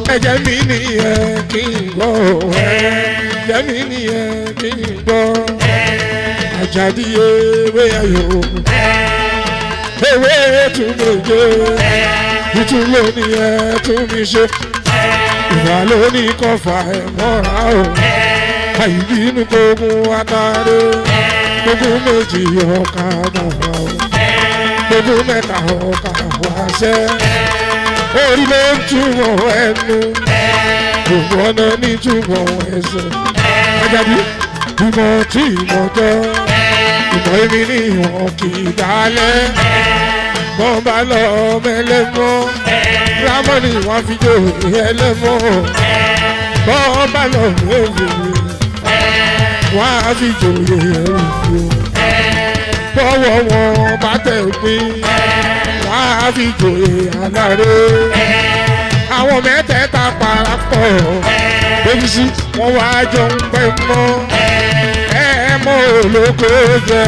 ẹ̀jẹ̀ mi nìyẹn kí n gbọ́ ẹ̀jẹ̀ mi nìyẹn kí n gbọ́ àjàdí ewé ayò ewé tún méje ìtún lónìí ẹ tún mi ṣe ìwà lónìí kọfà ẹ mọ́ra o àìbínú gbógun atare gbógun méjì ọkà bàbá o gbógun mẹ́ta ọkà wáṣẹ́ orí ló ń túbọ̀ ẹnu gbogbo ọ̀nà ní túbọ̀ ẹsẹ̀ ajáde ìmọ̀ tí ìmọ̀ jẹ́ ìmọ̀ èmi ní ìwọ̀n kì í dálẹ̀ bọ́n bá lọ mẹ́lẹ́mọ́ rámọ́nì wọ́n fi jó ẹlẹ́mọ́ bọ́n bá lọ mẹ́lẹ́mọ́ wọ́n á fi jòyè ẹrù bọ́wọ́ wọn bá tẹ̀ pín wọ́n á fi jòyè aláre àwọn mẹ́tẹ̀ẹ̀ta parapọ̀ bébí sí wọ́n wá jọ ń pẹ́ mọ́ ẹ mọ́ olóko jẹ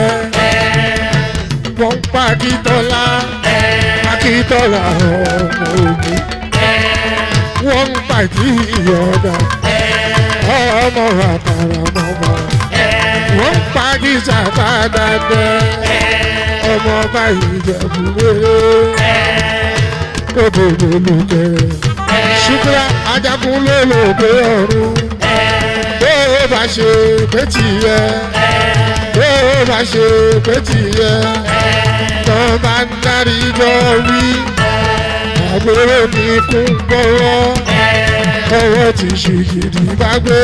wọ́n ń pa akíntọ́lá akíntọ́lá ọmọ ogun wọ́n ń pa ìyọ̀dà ọmọ àkàrà mọ́mọ́ wọ́n ń pa gíjà dáadáa ọmọ ọba ìjẹ̀bú wéré òbòdò lùkẹ́ ṣùgbọ́n ajagun ló lò dé ọ̀run bó o bá ṣe pé tìyẹ bó o bá ṣe pé tìyẹ tó bá ń darí jọ wí àgbèrè ní kún gbọ́wọ́ ọwọ́ ti ṣe gidi bá gbé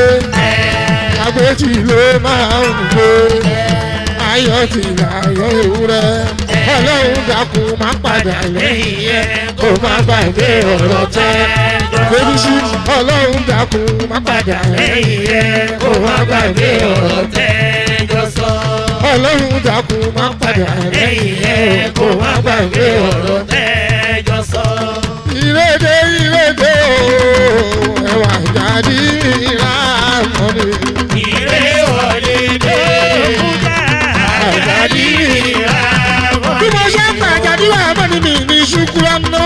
agbéjì ló máa ń gbé ayọ̀ ti láyọ̀ ewúrẹ́ ọlọ́run dákun má padà lẹ́yìn yẹn kó má gbàgbé ọ̀rọ̀ tẹ́ bébí sí ọlọ́run dákun má padà lẹ́yìn yẹn kó má gbàgbé ọ̀rọ̀ tẹ́ ọlọ́run dákun má padà lẹ́yìn yẹn kó má gbàgbé ọ̀rọ̀ tẹ́ ìrèdè ìrèdè o ẹwà jáde ìlànà Ire wọlé dé àjàdí ìràwọ̀. bí mo ṣe ń pa àjàdí wà mọ́ ni mi ní ṣùkúrọ̀ ná.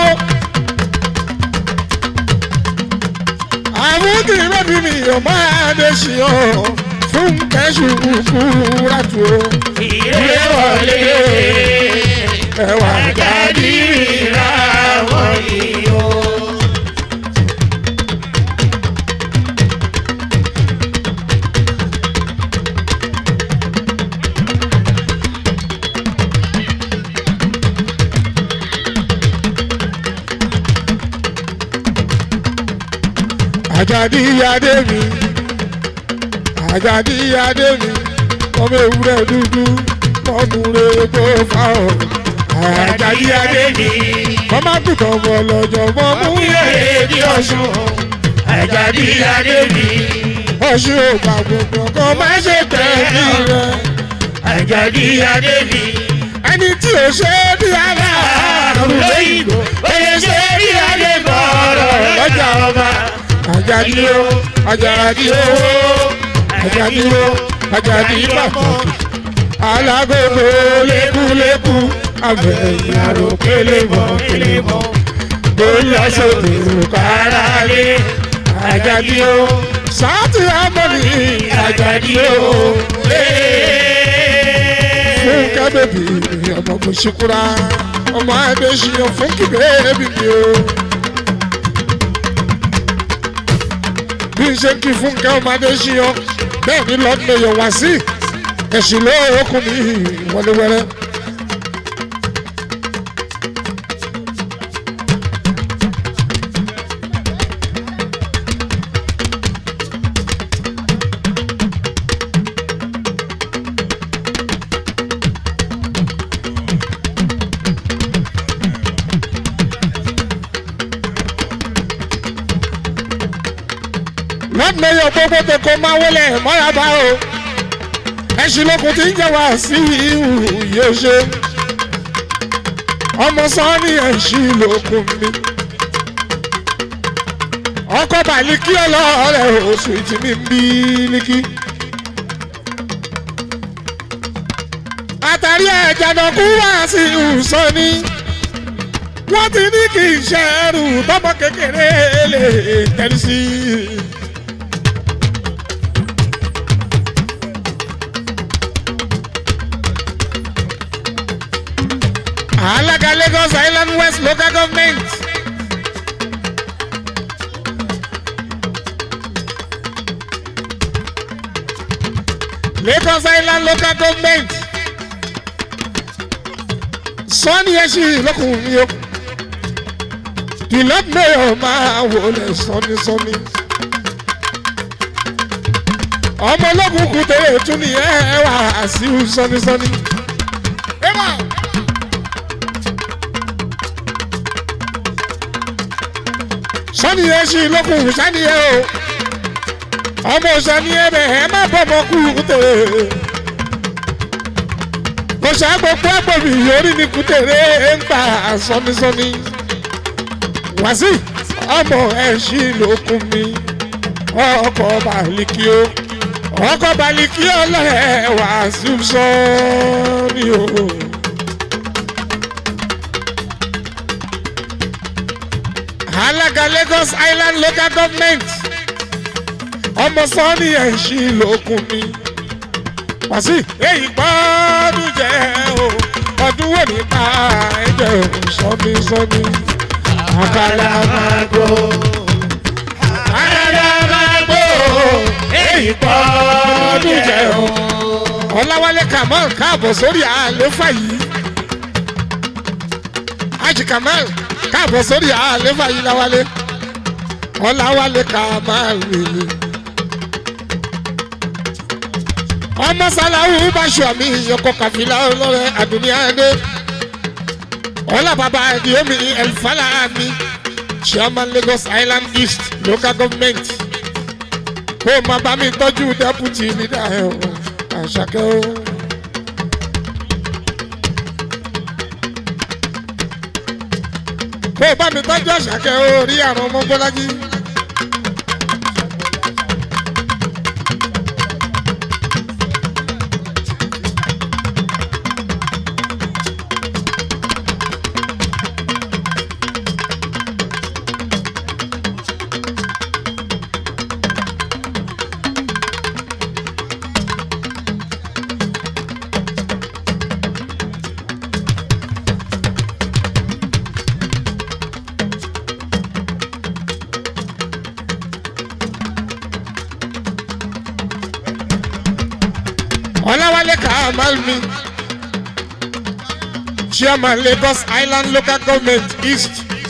àwọn kìí bá bí mi ò máa dé sí ọ fún kẹ́sù kúkúrà tó Ire wọlé dé ẹwà àjàdí ìràwọ̀ yìí o. àjàdí adé mi àjàdí adé mi ọmọ ewúrẹ́ dúdú ọkùnrin epo fáwọn àjàdí adé mi ọmọ àgùntàn ọmọ ọlọ́jọ́ mọ́ mú Múlẹ̀ bí ọ̀ṣun àjàdí adé mi. ọṣù ògbà gbogbo kan má ṣe tẹ̀lé rẹ Àjàdí adé mi. ẹni tí ò ṣe é bí aláàrùn lóyìnbó oye ṣe rí adé bọ̀rọ̀ lọ́jà ọba. àjàdí o àjàdí o àjàdí o àjàdí pàtàkì alágbègbè lékúlékú abẹ́yìn àrò kélébọ̀ kélébọ̀ gbólásòdì òkàrà lé àjàdí o sáàtì àmọ́ni àjàdí o fún kábẹ́bí ọmọ kò ṣekúra ọmọ adéṣiyàn fún kíbẹ́ẹ́bí mi o. bí n ṣe ń kí fún kẹ́ ọmọ adéṣiyàn bẹ́ẹ̀ ni lọ́dún lè yọ̀ wá sí ẹ̀sìn lóòókùn mi wọléwẹ́rẹ́. lọ́dún lè yọ gbogbo tó kó máa wọlé mọ́ra bá o ẹṣin lókun tí ń jẹ́ wá sí ìhù yóò ṣe ọmọ sọ́ọ́nì ẹṣin lókun mi ọkọ̀ bàlíkí ọlọ́ọ̀rẹ́ oṣù tí mi ń bí líkí. àtàrí ẹ̀jẹ̀ náà kú wá sí ìhù sọ́ni wọ́n ti ní kí n ṣe ẹrù tọmọ kékeré lè tẹ̀lé sí i. alága Lagos Island West local government. Lagos Island local government. sọ́ni ẹ̀ sì lọ́kùnrin mi o. the lord mayor máa wọlé sọ́ni sọ́ni. ọmọ ológun kù tẹ̀lé tún ní ẹ wà sí sọ́ni sọ́ni. ẹ wà. sọ́ni ẹ̀ sì lọ́kùnrin sani ẹ o. ọmọ sani ẹ bẹ̀ ẹ má bọ̀ ọmọ kú tẹ̀lé kò ṣàgbọ́pọ̀ àgbọ̀bì orí ni kùtèrè ń gbà sọ́nisọ́ni. wàsí ọmọ ẹ̀ṣin lókun mi ọkọ̀ baliki o ọkọ̀ baliki ọlọ́ẹ̀ wàásù sọ́ni o. alága Lagos Island local government ọmọ sọ́ni ẹ̀ṣin lókun mi wàsí èyí gbọ́dún jẹ́ o ọdún wo ní ká ẹ̀jẹ̀ sọ́mi sọ́mi. àkàlà máa gbó. àkàlà máa gbó. èyí gbọ́dún jẹ́ o. ọ̀làwálé kamal káàbọ̀ sórí àléfà yìí. Haji kamal káàbọ̀ sórí àléfà yìí láwálé. ọ̀làwálé kamal rèé. ọmọ sàlàwù báṣọ àmì ìyọkọ kàfílà ọlọrẹ àdùnníyàdé ọlá bàbá àdìyẹmí ẹlfàlà àmì chairman Lagos Island East local government kó o máa bá mi tọ́jú deputy leader ẹ̀ o àṣàkẹ́ o. kó o bá mi tọ́jú àṣàkẹ́ o rí àrùn ọmọ bọ́lájí. ọ̀làwálé kamal mi chairman Lagos Island local government east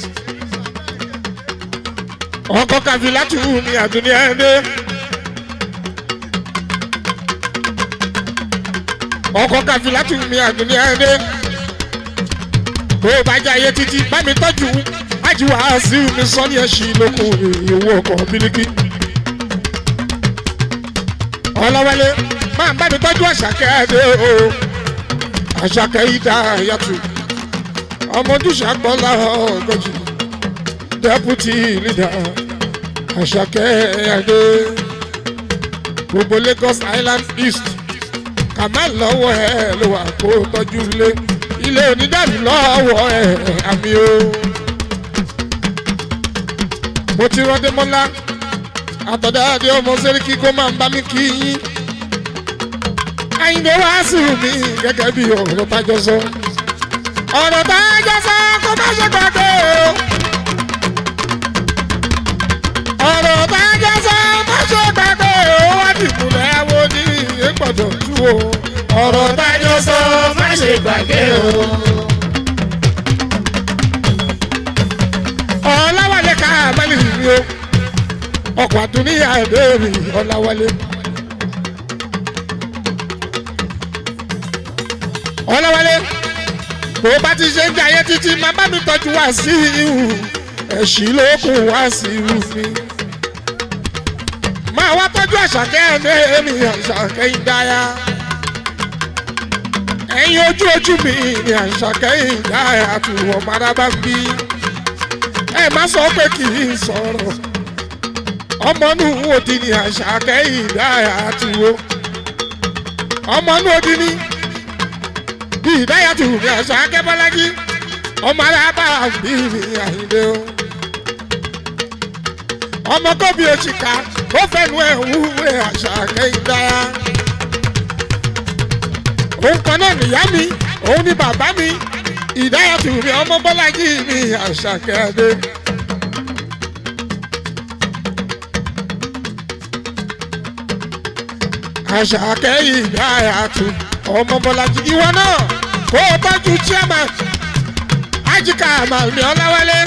ọkọ̀ kàfílátù ní àdúnyà ẹ̀dẹ́ ọkọ̀ kàfílátù ní àdúnyà ẹ̀dẹ́ tó o bá jẹ́ ayé títí bá mi tọ́jú ájúwà sí mi sọ́ni ẹ̀ṣin lókun ìwọ ọkọ̀ bíríkì ọ̀làwálé máa bá mi tọ́jú àṣàkẹ́ ẹ̀dẹ́ o àṣàkẹ́ ìdá yàtù ọmọdúnṣà gbọ́lá ọgọ́jì deputy leader àṣàkẹ́ ẹ̀dẹ́ gbogbo Lagos Island East Kamal lọ́wọ́ ẹ̀ ló wà kó tọ́jú ilé ilé onídàbí lọ́wọ́ ẹ̀ àmì o mo ti rán Démọ́lá àtọ̀dá adé ọmọ sẹ́ríkì kó máa ń bá mi kí yín àyìnbó wá sí mi gẹ́gẹ́ bí ọ̀rọ̀ tájọ sọ. ọ̀rọ̀ tájọ sọ kó má ṣe gbàgbé o. ọ̀rọ̀ tájọ sọ má ṣe gbàgbé o. wá ti múlẹ̀ wo ní ìgbọ̀dọ̀ tú o. ọ̀rọ̀ tájọ sọ má ṣe gbàgbé o. ọ̀làwálé ká àmàlì mi o. ọkọ̀ àtúnyà ẹ̀bẹ̀rẹ̀ ọ̀làwálé. ọlọ́wọ́lé bó bá ti ṣe ń jẹ ayé títí máa bá mi tọ́jú wá sí ihu ẹ̀sìn ló kù wá sí ihu mi. máa wá tọ́jú àṣàkẹ́ ẹ̀mí èmi àṣàkẹ́ ìdáyà. ẹ̀yin ojú ojú mi ni àṣàkẹ́ ìdáyà tù ọmọ arábá bí. ẹ má sọ pé kì í sọ̀rọ̀ ọmọ nù òdì ni àṣàkẹ́ ìdáyà tù o. ọmọ nù òdì ni bí ìdáyà tù mí àṣà akẹ́bọ́lájí ọmọ alábà bí mi àyìnlé o ọmọ kóbi òṣìkà ó fẹnu ẹ wúwe àṣà kẹhìndára òun kan náà nìyá mi òun ni bàbá mi ìdáyàtú mi ọmọ bọ́lájì mi àṣà kẹhìndé. àṣà kẹhìndáyàtú ọmọ bọ́lájì ìwọ náà kó o tọ́jú chairman ajíkà màmí ọláwálé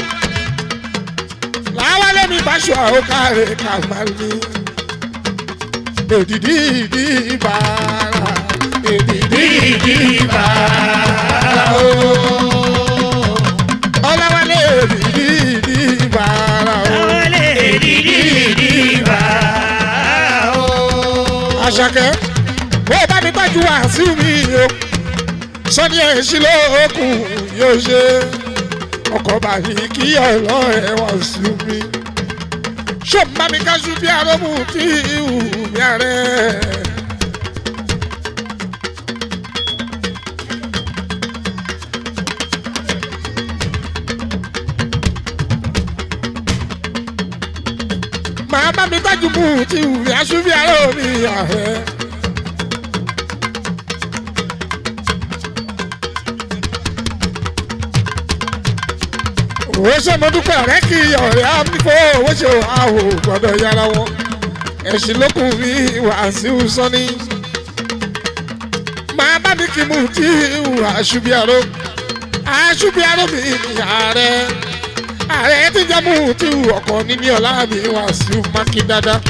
láwálé mi bá ṣọ àwòkárẹ kàmálí èdìdí ìdí ìbára èdìdí ìdí ìbára o ọláwálé èdìdí ìdí ìbára o Wọlé dídí dìbà o. àṣàkẹ́ bó o bá mi gbájú wá sí mi o sọ́ni ẹ̀ sí lóòkùn yóò ṣe ọkọ̀ bàbí kí ọlọ́rẹ̀ wá sí mi ṣó má mi kájú bí arómù tí ìhù mi àrẹ. màá bá mi gbájú mú tí ìhù mi aṣú bí aró mi àrẹ. owó ṣe mo dúpẹ́ ọ̀rẹ́ kí ọ̀rẹ́ àmìfọ́ owó ṣe àwò gbọ́dọ̀ yára wọn ẹ̀sìn lókun mi wàásù sọ́ni máa bá mi kí mu tí ìwà àṣùbíàró àṣùbíàró mi ààrẹ ààrẹ ti jẹ́ mu tí ọkọ̀ níní ọ̀la mi wàásù mákì dáadáa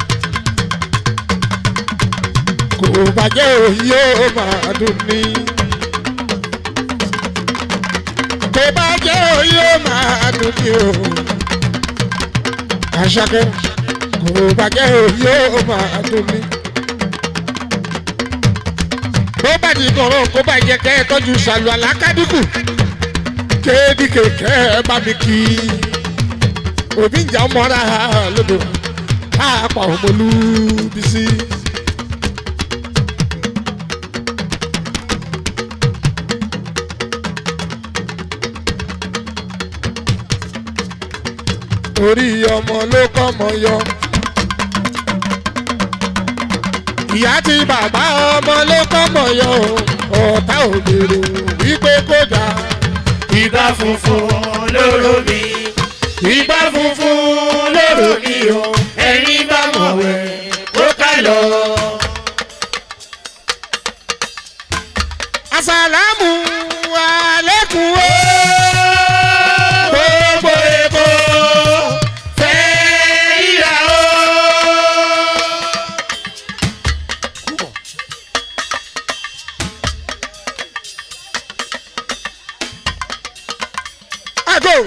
kò bàjẹ́ òyìn ó máa dùn ní tó bá jẹ́ òye ó máa dùn ní o. Àṣàkẹ́ kò bá jẹ́ òye ó máa dùn ní. Tó bá di kọ̀rọ̀ kó bá jẹ kẹ́ ẹ tọ́jú ṣàlù àlákádìkù. Kéèdì kẹ̀kẹ́ ẹ bá mi kí. Òbí ìjà mọ́ra lódò. Káàpà òmòlú bísí. orí ọmọ ló kọ́mọ yọ. ìyá tí bàbá ọmọ ló kọ́mọ yọ ọ̀tá òbèrè wípé kó dà. Ìgbà funfun lóró mi. Ìgbà funfun lóró mi o. Ẹni bá mọ̀ wẹ̀ kó ká lọ. àsàlámù àlékún o. Gbogbo Èkó fẹ́ ríra o. àgò.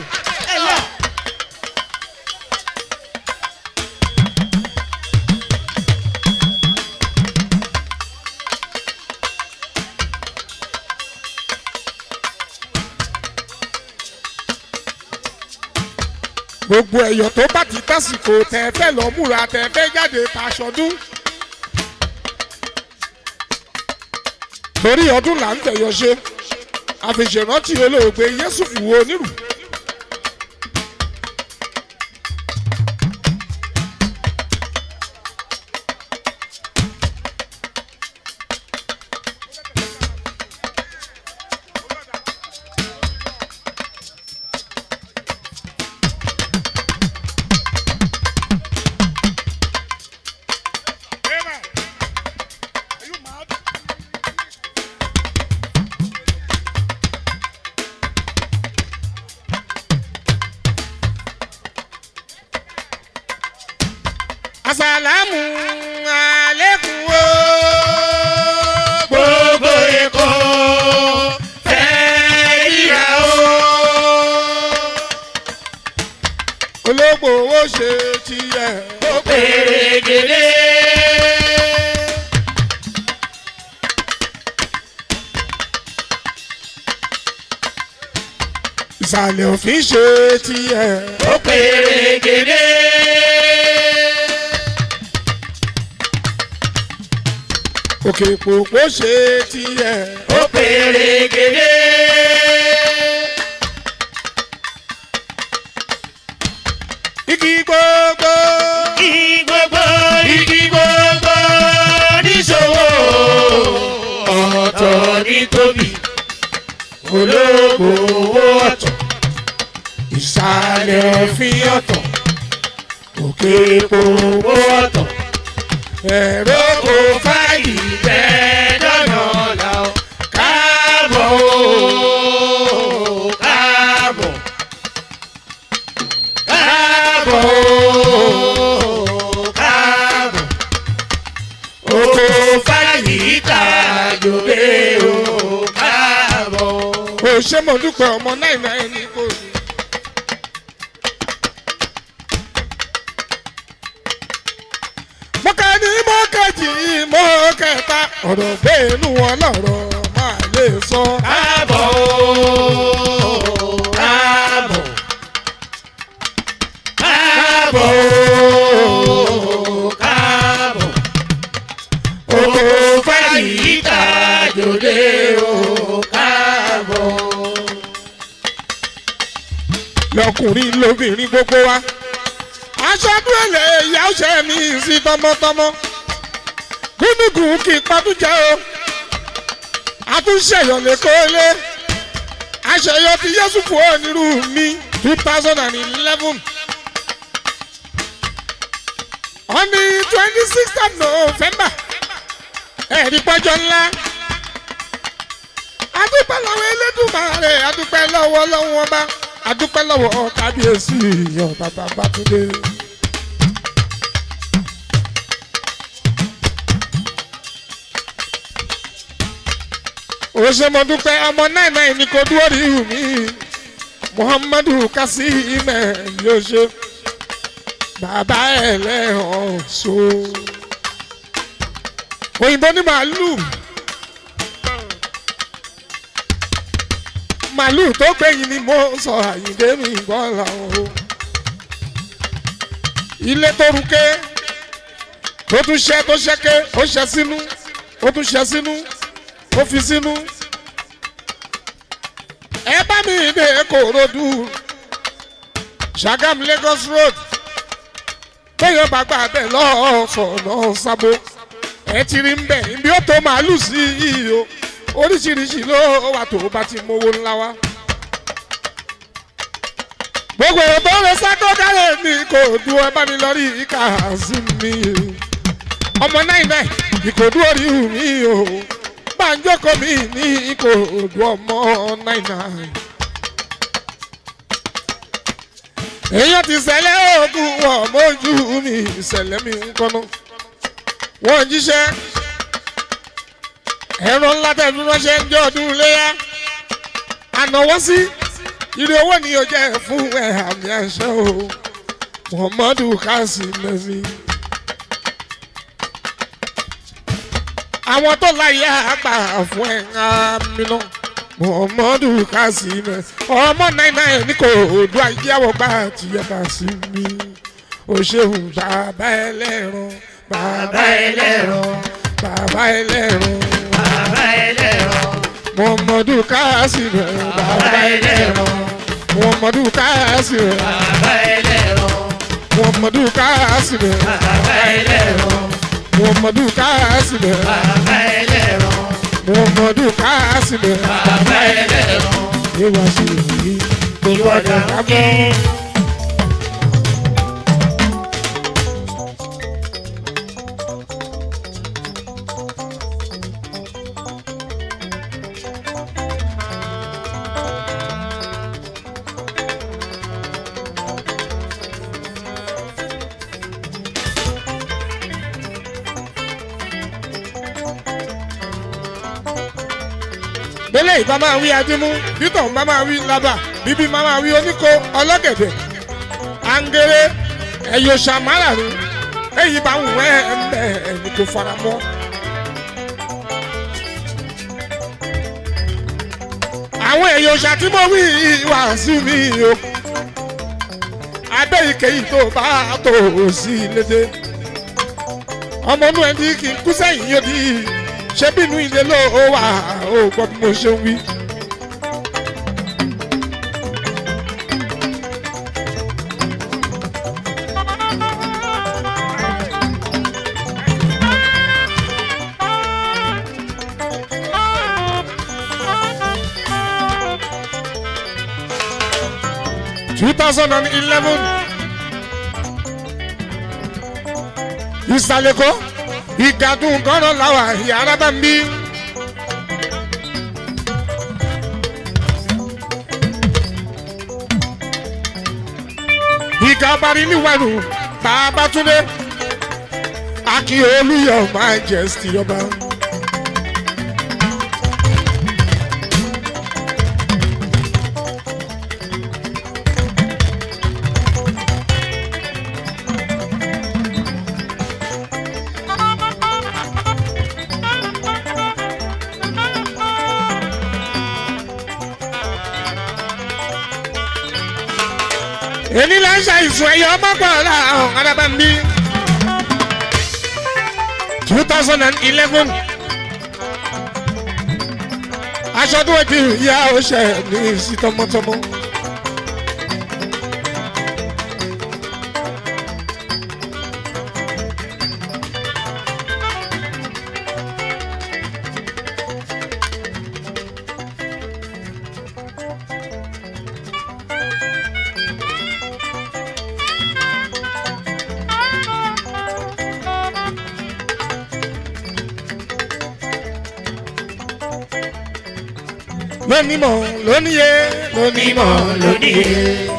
gbogbo ẹ̀yọ̀ tó bá ti tásìkò tẹ̀ fẹ́ lọ múra tẹ̀ fẹ́ jáde tàṣọdún. torí ọdún là ń tẹ̀yọ̀ ṣe àfìṣèrántí olóògbé yẹ́sùfù onírù. àsàlámù àlékún o. Gbogbo Èkó fẹ́ ríra o. olóògbò owó ṣe tiẹ̀. Ó pèrègèdè. ìsàlẹ̀ òfin ṣe tiẹ̀. Ó pèrègèdè. òkè pòpò ṣe tiẹ̀. Ó pèrègèdè. igi gbogbo igi gbogbo igi gbogbo níṣòwò ọ̀tọ̀ ní tóbi ológo owó ọ̀tọ̀ ìsàlẹ̀ òfin ọ̀tọ̀ òkè epo owó ọ̀tọ̀ ẹ̀rọ kò fáyì bẹ́ẹ̀ dọ́nà ọ̀la o káàbọ̀ o káàbọ̀ káàbọ̀ o káàbọ̀ oko fáyì tàjòlè o káàbọ̀. ò ṣe mo dúpẹ́ ọmọ náà náà ní kò sí. mọ́kà ní mọ́kàjì mọ́kẹta ọ̀rọ̀ bẹ́ẹ̀nu wọn lọ́rọ̀ máa lè sọ. káàbọ̀ o káàbọ̀ káàbọ̀ o káàbọ̀ oko fáyì tàjòlè o káàbọ̀. lọkùnrin lóbìnrin gbogbo wa. aṣọ dúró ìyá ọ̀sẹ̀ mi sí tọmọtọmọ. gúnugùn kì í padùjẹ́ o. àtúnṣeyọ lè kó lé. àṣeyọ ti yẹ́sù fún onírú mi two thousand and eleven. on the twenty sixth of november ẹ̀rí pọ́jọ́ ńlá. adúpẹ́ lọ́wọ́ elédùnmarè adúpẹ́ lọ́wọ́ lọ́wọ́ ọba adúpẹ́ lọ́wọ́ kábíyèsí ìyàn bàbá bàtúndé. òṣèmọ̀dúpẹ́ ọmọ náà náà ní kò dúró rí mi muhammadu kasim yóò ṣe bàbá ẹlẹ́hàn so òyìnbó ní màálù màálù tó gbẹ̀yìn ni mo sọ àyíndé mi gbọ́ làwọn o ilé tó ruké tó tún ṣẹ́ tó ṣẹ́ké ó ṣẹ́ sínú ó tún ṣẹ́ sínú ó fi sínú ẹ bá mi dé kòròdú Ṣàgámù Lagos road téèyàn bá gbà bẹ́ẹ̀ lọ́ọ̀fọ̀nà sábò ẹ ti rí ń bẹ̀ ibi ó tó màálù sí yìí o oríṣiríṣi ló wà tó bá ti mówó ńlá wá. gbogbo èrò tó lè sákó kárẹ̀ mi kò du ẹ bá mi lọ rí ìka sí mi ọmọ náà náà ìkòdú orí mi o gbàǹjókòó mi ní ìkòdú ọmọ náà náà. èèyàn ti ṣẹlẹ̀ oògùn wọn mójú mi ìṣẹ̀lẹ̀ mi ń kọ́nà wọ́n jíṣẹ́ ẹ̀rọ ńlá tẹ̀lé ránṣẹ́ ń jẹ́ ọdún léyà ànáwó sí ire owó ni yóò jẹ́ fún ẹ̀ àmì àṣẹ o muhammadu kasi lẹ́sí. àwọn tó láyé àgbà fún ẹ̀ ń àmì náà muhammadu kasi lẹ́sí. ọmọ náírà ẹ̀ ní kò dùn àyẹ̀wò gbà tìyẹ̀ bá sí mi o ṣeun bàbá ẹlẹ́ran bàbá ẹlẹ́rọ bàbá ẹlẹ́ran bàbá ẹlẹ́rọ muhammadu kasi lẹ́sí. bàbá ẹlẹ́rọ muhammadu kasi lẹ́sí. bàbá ẹlẹ́rọ muhammadu kasi lẹ́sí. bàbá ẹlẹ́rọ muhammadu kasi lẹ́sí. bàbá ẹlẹ́rọ muhammadu kasi lẹ́sí. bàbá ẹlẹ́rọ ìwà sí èyí gbogbo ọ̀dà abẹ́. bẹ́lẹ̀ ìbá máa wí adímú bítọ̀ ń bá máa wí lábà bíbí máa máa wí oníkó ọlọ́gẹ̀dẹ̀ àǹgẹ̀rẹ̀ ẹ̀yọ̀ ṣàmárà ni èyí bá ń wẹ́ ẹ̀ńbẹ̀ ẹ̀mí kò fara mọ́. àwọn èèyàn ṣàtìmọ̀ wí wá sí mi o abẹ́ ìkẹyìn tó bá tó sí lédè ọmọ inú ẹni kì í kú sẹ́yìn yóò di ṣé bínú ilé ló wà ó gbọ́ bí mo ṣe ń wí. two thousand and eleven ìsàlẹ̀kọ́ ìgàdùn kọ́nà làwà yàrá bá ń bí. ìgà abari níwájú bàbá túndé akíolú your majesty ọba. èmi là ń ṣàìsùn ẹ̀yọ́ mọ́gbọ̀ọ́lá ọ̀hún adábàmbí. two thousand and eleven aṣọ tó di ìyá ọṣẹ ní sí tọmọtọmọ. lónímọ̀ lóníye lónímọ̀ lóníye.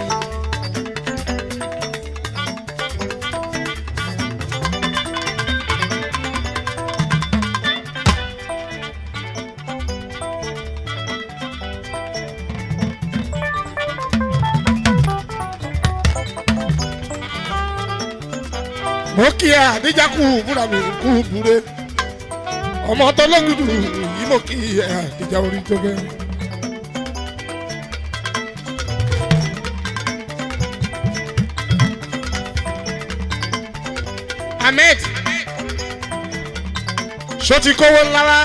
mo kí ẹ àdíjà kú búra mi kú búre ọmọ tó lóńgùdù yìí mo kí ẹ àdíjà orí tó gẹ. ahmed ṣó ti kówó ńlá wá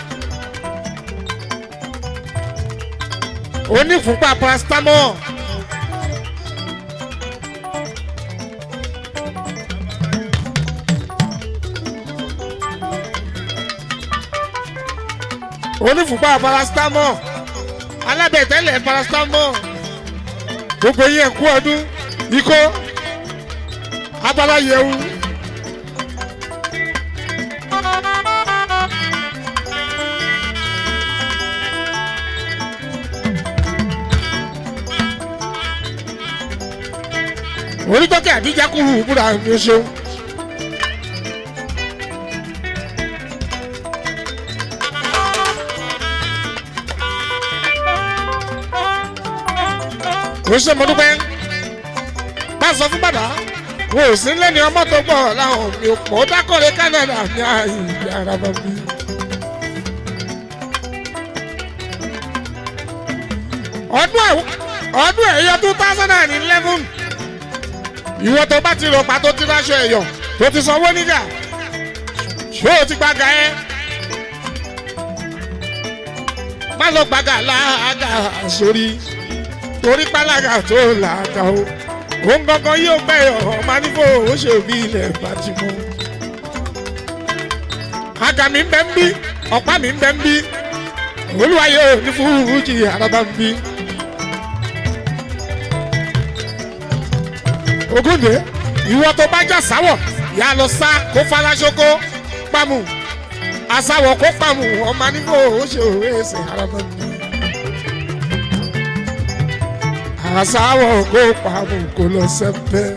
onífúnpá paracetamol onífúnpá paracetamol alábẹ̀tẹ́lẹ̀ paracetamol gbogbo yẹn kú ọdún ikó abala yẹwu. onítọ́kẹ́ àdíjà kúrú búra ní o ṣeun. o ṣe mo dúpẹ́ bá a sọ fún bàbá wo ò sí lẹ́ni ọmọ tó gbọ́ láwọn mi ò pọ̀ dákọ̀rẹ́ Canada ní ààyè ara bá bí. ọdún ọdún ẹ̀yọ two thousand and eleven ìwọ tó bá ti rò pa tó ti ráṣọ ẹ̀yọ̀ tó ti sanwó nígà ṣé o ti gbàgà ẹ má lọ gbàgà láàgà sórí torí pálágà tó làágà o òun gangan yóò gbẹ̀yọ̀ ọmọ nífò ó ṣe bí ilẹ̀ bá ti mú. àgà mi ń bẹ ń bí ọ̀pá mi ń bẹ ń bí olúwa yóò ní fújì àràbà ń bí. Ògúndé ìwọ tó bá jà sáwọ̀ yà lọ sá kó falasoko pamù àsáwọ̀ kó pamù ọmọ nígbò ó ṣe òwe ẹsẹ̀ araba mi. àsáwọ̀ kó pamù kó lọ sẹ́pẹ́.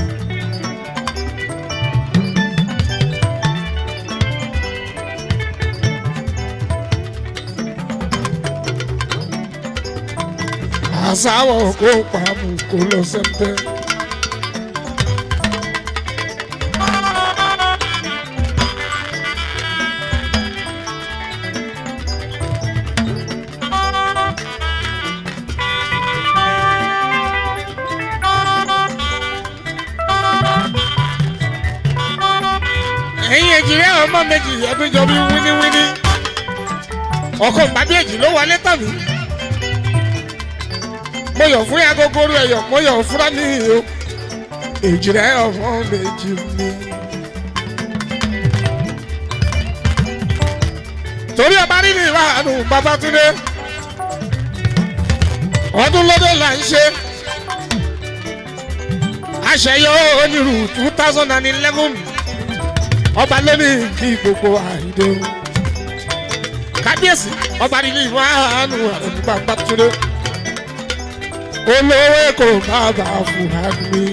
àsáwọ̀ kó pamù kó lọ sẹ́pẹ́. ẹ̀yin èjìrẹ́ ọmọ méjì ẹbí jọ bí wíníwíní ọkọ̀ gbàdéjì ló wọlé tàbí mo yọ̀ fún agogoro ẹ̀yọ̀ mo yọ̀ fúra ní o èjìrẹ́ ọmọ méjì mi. torí ọba rí ní ìwàhánu Babátúndé ọdún lọ́dọ̀ là ń ṣe àṣeyọ onírú two thousand and eleven ọba lónìí kí gbogbo àìdè o kábíyèsí ọba nílé ìlú àánú àrùngbà gbàtúndé olówó èkó bàbá fúhàmì.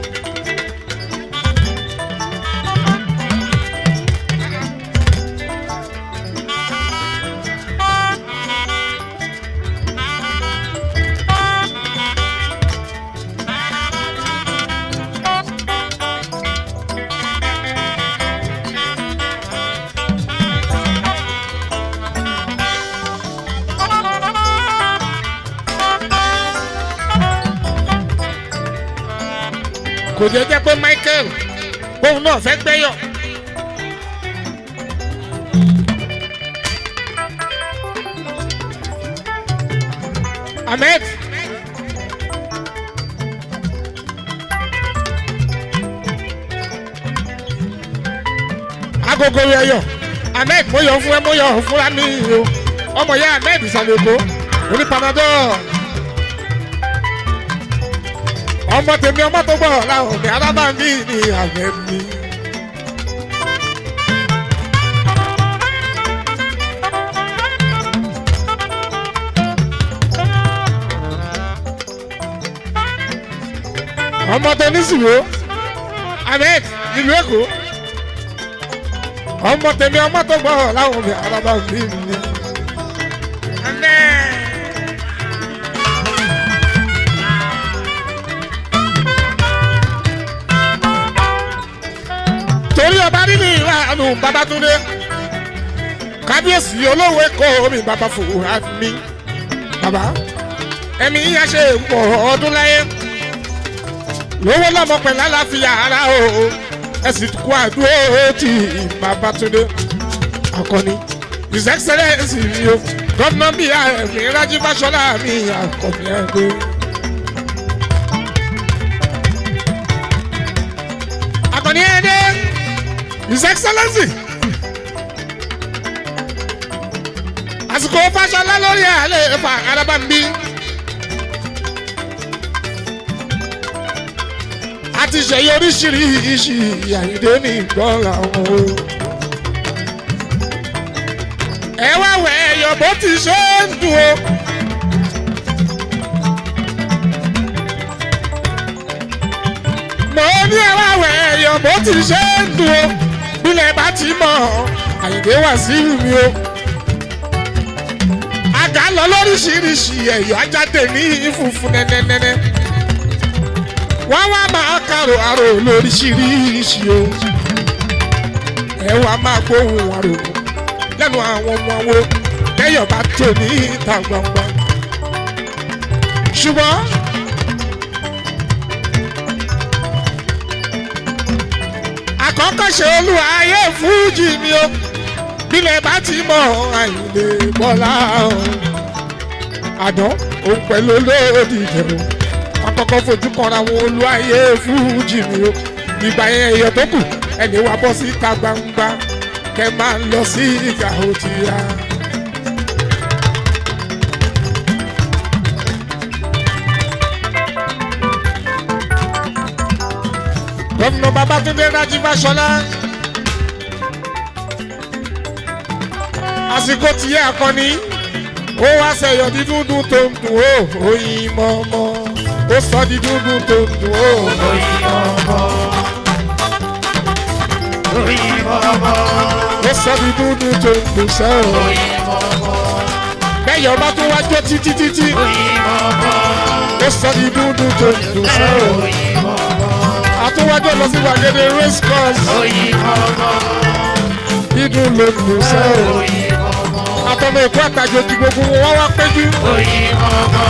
kò jẹ́ jẹ́ pé michael òun náà fẹ́ gbẹ́yọ̀. ahmed agogo yẹyọ ahmed mo yọ fún ẹ mo yọ fúnra mi o ọmọ ya ahmed ìsàlẹ̀kọ oní panadol ọmọ tèmi ọmọ tó gbọ́ làwọn òbí alábàámi ní àgbẹ̀ mi. ọmọ tó ní sùwó ahmed ìlú èkó ọmọ tèmi ọmọ tó gbọ́ làwọn òbí alábàámi ní. ahmed. torí ọba nínú ìlànà babatunde kábíyèsí olówó èkó mi bàbá fòwúrà mi bàbá ẹ̀mí yíyá ṣe pọ̀ ọdún láyé lówó lọ́mọ pẹ̀lú àlàáfíà ara o ẹ sì kú àdúró tí babatunde akọni his excellence mi o gómìnà bíi ààrẹ rájí fáṣọlá mi akọni ẹgbẹ́. akọni ẹgbẹ́. His Excellency. àsìkò fàṣọlá lórí àlẹ́ ẹ̀fà arábàmbí. a ti ṣèyí oríṣiríṣi àyíndé ní ìgbọ́ra wọn o. ẹ wá wẹ̀ ẹ̀yọ̀ bó ti ṣe ń dùn o. mo ní ẹ wá wẹ̀ ẹ̀yọ̀ bó ti ṣe ń dùn o bílẹ̀ bá ti mọ̀ àyìndé wà sí mi o. àga lọ lóríṣiríṣi ẹ̀yọ́ ajáde ní funfun nẹ́nẹ́nẹ́nẹ́. wọ́n wá máa kàrò àrò lóríṣiríṣi o. ẹ wá máa gbóhùn àrò lẹ́nu àwọn ọmọ wo lẹ́yọ̀ bá tó ní ìta gbangba. ṣùgbọ́n àkọ́kọ́ ṣe olúwa ayé fújì mi o bílẹ̀ bá ti mọ àyìnlé bọ́lá o àdán òun pẹ̀lú olóòdì ìjẹ̀bù àkọ́kọ́ fojú kanra wọn olúwa ayé fújì mi o ìgbà yẹn èèyàn tó kù ẹni wá bọ́ síta gbangba kẹ máa ń lọ sí ìgbà òtí ya. gómìnà babatunde rájí fáṣọlá àsìkò tìyẹ akọni ó wá sẹyọ dídúndún tó ń dùn ó oyin mọmọ ó sọ dídúndún tó ń dùn ó. Oyin ọmọ. Oyin ọmọ. ó sọ dídúndún tó ń dùn sẹ́wọ̀n. Oyin ọmọ. bẹ́ẹ̀ ọba tó wá jó títí títí Oyin ọmọ. ó sọ dídúndún tó ń dùn sẹ́wọ̀n. Oyin ọmọ. àtúwájọ́ lọ sí gbàgede race course Oyin ọmọ. dídùn ló ń dùn sẹ́wọ̀n. Oyin ọmọ. àtọmọ èkó àtàjòjì gbogbo wọn wá wá péjú. Oyin ọmọ.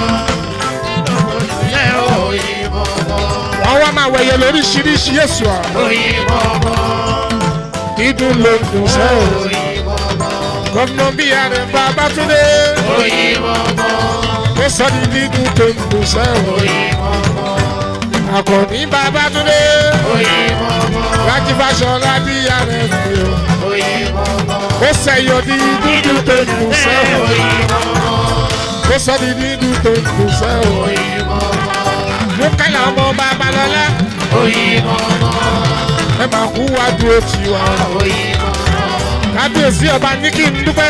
Yẹ oyin ọmọ. wọ́n wá máa wẹ̀yẹ lóríṣiríṣi èso à. Oyin ọmọ. dídùn ló ń dùn sẹ́wọ̀n. Oyin ọmọ. gómìnà bíi ààrẹ babatunde Oyin ọmọ. ó sọ ní dídùn tó ń dùn sẹ́wọ̀n. Oyin ọmọ. àkọ́ní babatunde Oyin ọmọ. rájí fáṣọlá bíi ààrẹ fún yọ. Oyin ọmọ. ó sẹ̀yọ ní dídùn tó ń dùn sẹ́wọ̀n. Oyin ọmọ. ó sọ ní dídùn tó ń dùn sẹ́wọ̀n. Oyin ọmọ. mú kálá ọmọ babalọ́lá ẹ máa kú wá dúró tì wá. kábíyèsí ọba ní kí n dúpẹ́.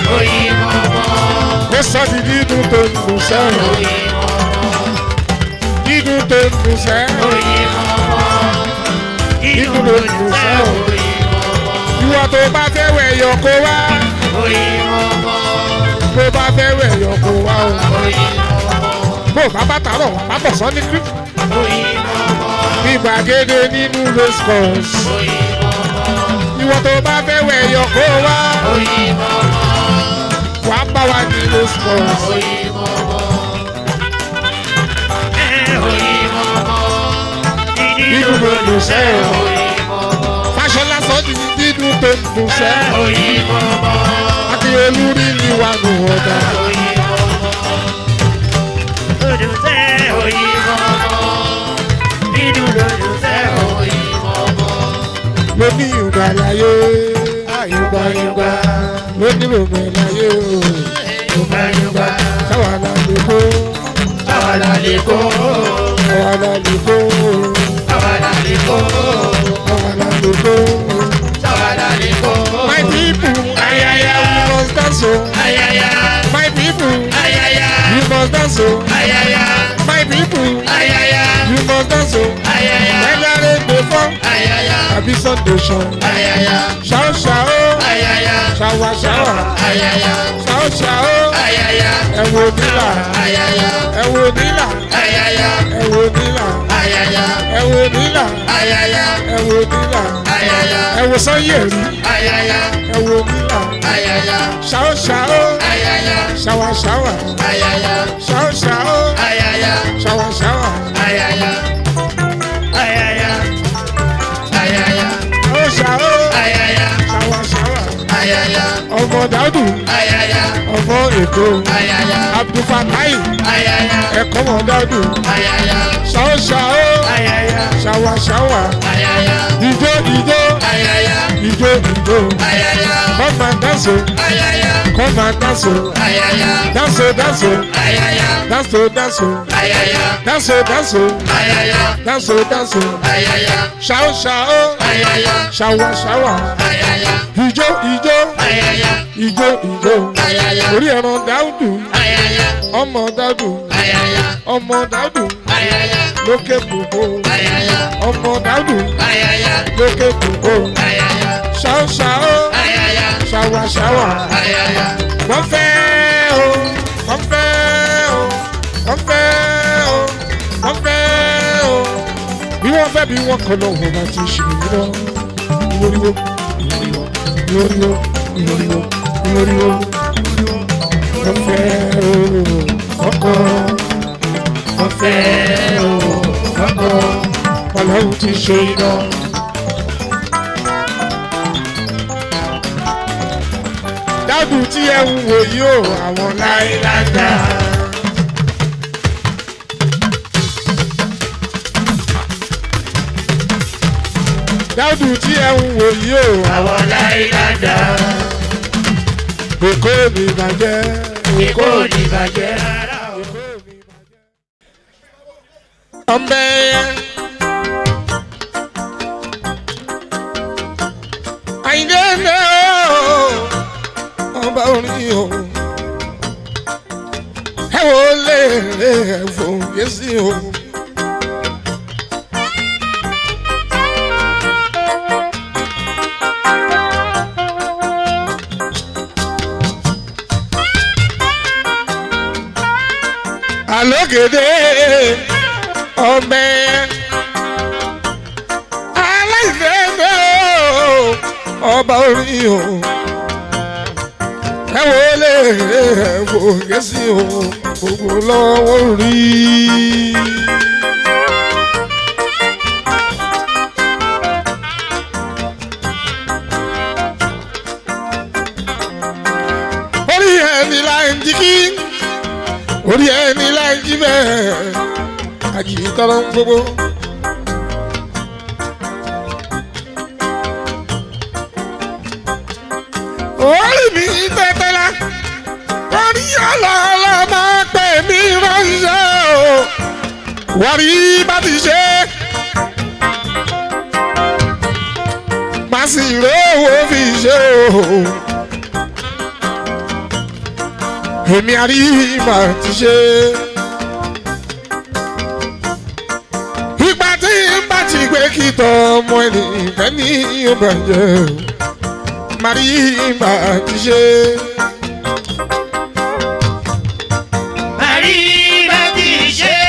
ó sọ di dídùn tó ń dùn sẹ́yìn. dídùn tó ń dùn sẹ́yìn. dídùn tó ń dùn sẹ́yìn. ìwọ tó bá fẹ́ wẹ̀ yọ kó wá. tó bá fẹ́ wẹ̀ yọ kó wá o. bó o bá bá tààrọ̀ wà bá bọ̀ sọ́ ní kí. ní gbàgede nínú race course. ìwọ tó bá fẹ́ wẹ̀ yọ kó wá. wàá bá wa ní race course. dídùn tó ń dùn sẹ́yìn. fàṣọlá sọ di dídùn tó ń dùn sẹ́yìn. akínyẹlú rí ni wà nù ọ̀dà. mo ní ìgbà láyé àyùgbà ìgbà mo ní bòbẹ̀ láyé o sáwà lálẹ́ kó sáwà lálẹ́ kó sáwà lálẹ́ kó my people ayaya we must dance o my people you must dance o my people you must dance o whether rain dey fall àbí sun dey shine ṣàó ṣàó ṣàwà ṣàwà ṣàó ṣàó ẹ̀wò nílà ẹ̀wò nílà ẹ̀wò nílà ẹ̀wò nílà ẹ̀wò nílà ẹ̀wò sanyẹ̀rì ẹ̀wò nílà ṣàó ṣàó ṣàwà ṣàwà ṣàó ṣàó ṣàwà ṣàwà ṣàó ṣàó ṣàwà ṣàwà ọmọ dàdù ọmọ èkó abdulfatai ẹ̀kọ́ mọ̀ dàdù ṣàó ṣàó ṣàwà ṣàwà ìjó ìjó ìjó ìjó come and dance o come and dance o dance o dance o dance o dance o dance o dance o dance o dance o ṣàó ṣàó ṣàwà ṣàwà ìjó ìjó ìjó ìjó orí ẹran dáúdù ọmọ dáúdù ọmọ dáúdù lókè gbogbo ọmọ dáúdù lókè gbogbo ṣàó ṣàó ṣàwà ṣàwà wọ́n fẹ́ o wọ́n fẹ́ o wọ́n fẹ́ o wọ́n fẹ́ o bí wọ́n fẹ́ bí wọ́n kọ́ lọ wọ́n bá ti ṣe yìí lọ ìwòrìwò ìwòrìwò ìwòrìwò ìwòrìwò ìwòrìwò wọ́n fẹ́ o ọkọ wọ́n fẹ́ o ọkọ ọlọ́run ti ṣe iná. dádùn tí ẹ ń wò yìí o àwọn láìláńdà. dádùn tí ẹ ń wò yìí o àwọn láìláńdà èkó mi bàjẹ́ èkó ní bàjẹ́ rárá o. ọmọ ẹyẹ. àyìndé ẹ̀mẹ́ o ọba orin o ẹ wo lè lè ẹ̀fọ́ yẹ́sì o. àlógede ọbẹ̀ aláìfẹ́fẹ́ o ọba orin o ẹ wo lè fò gẹ́sì o gbogbo lọ́wọ́ rí. orí ẹni láì jí kí orí ẹni láì jí bẹ́ẹ̀ àjì tọrọ gbogbo. orí mi tẹ́tẹ́lá orí ọlọ́ọ̀lọ́ máa pè mí ránṣẹ́ o wàrí bá ti ṣe sì rówó fi ṣe o. èmi àríyìnbá ti ṣe. ìgbà tí n bá ti gbé kí tọ́ ọmọ ẹnìkan ní ìbàjẹ́ o. màríyìnbá ti ṣe. Màríbá ti ṣe.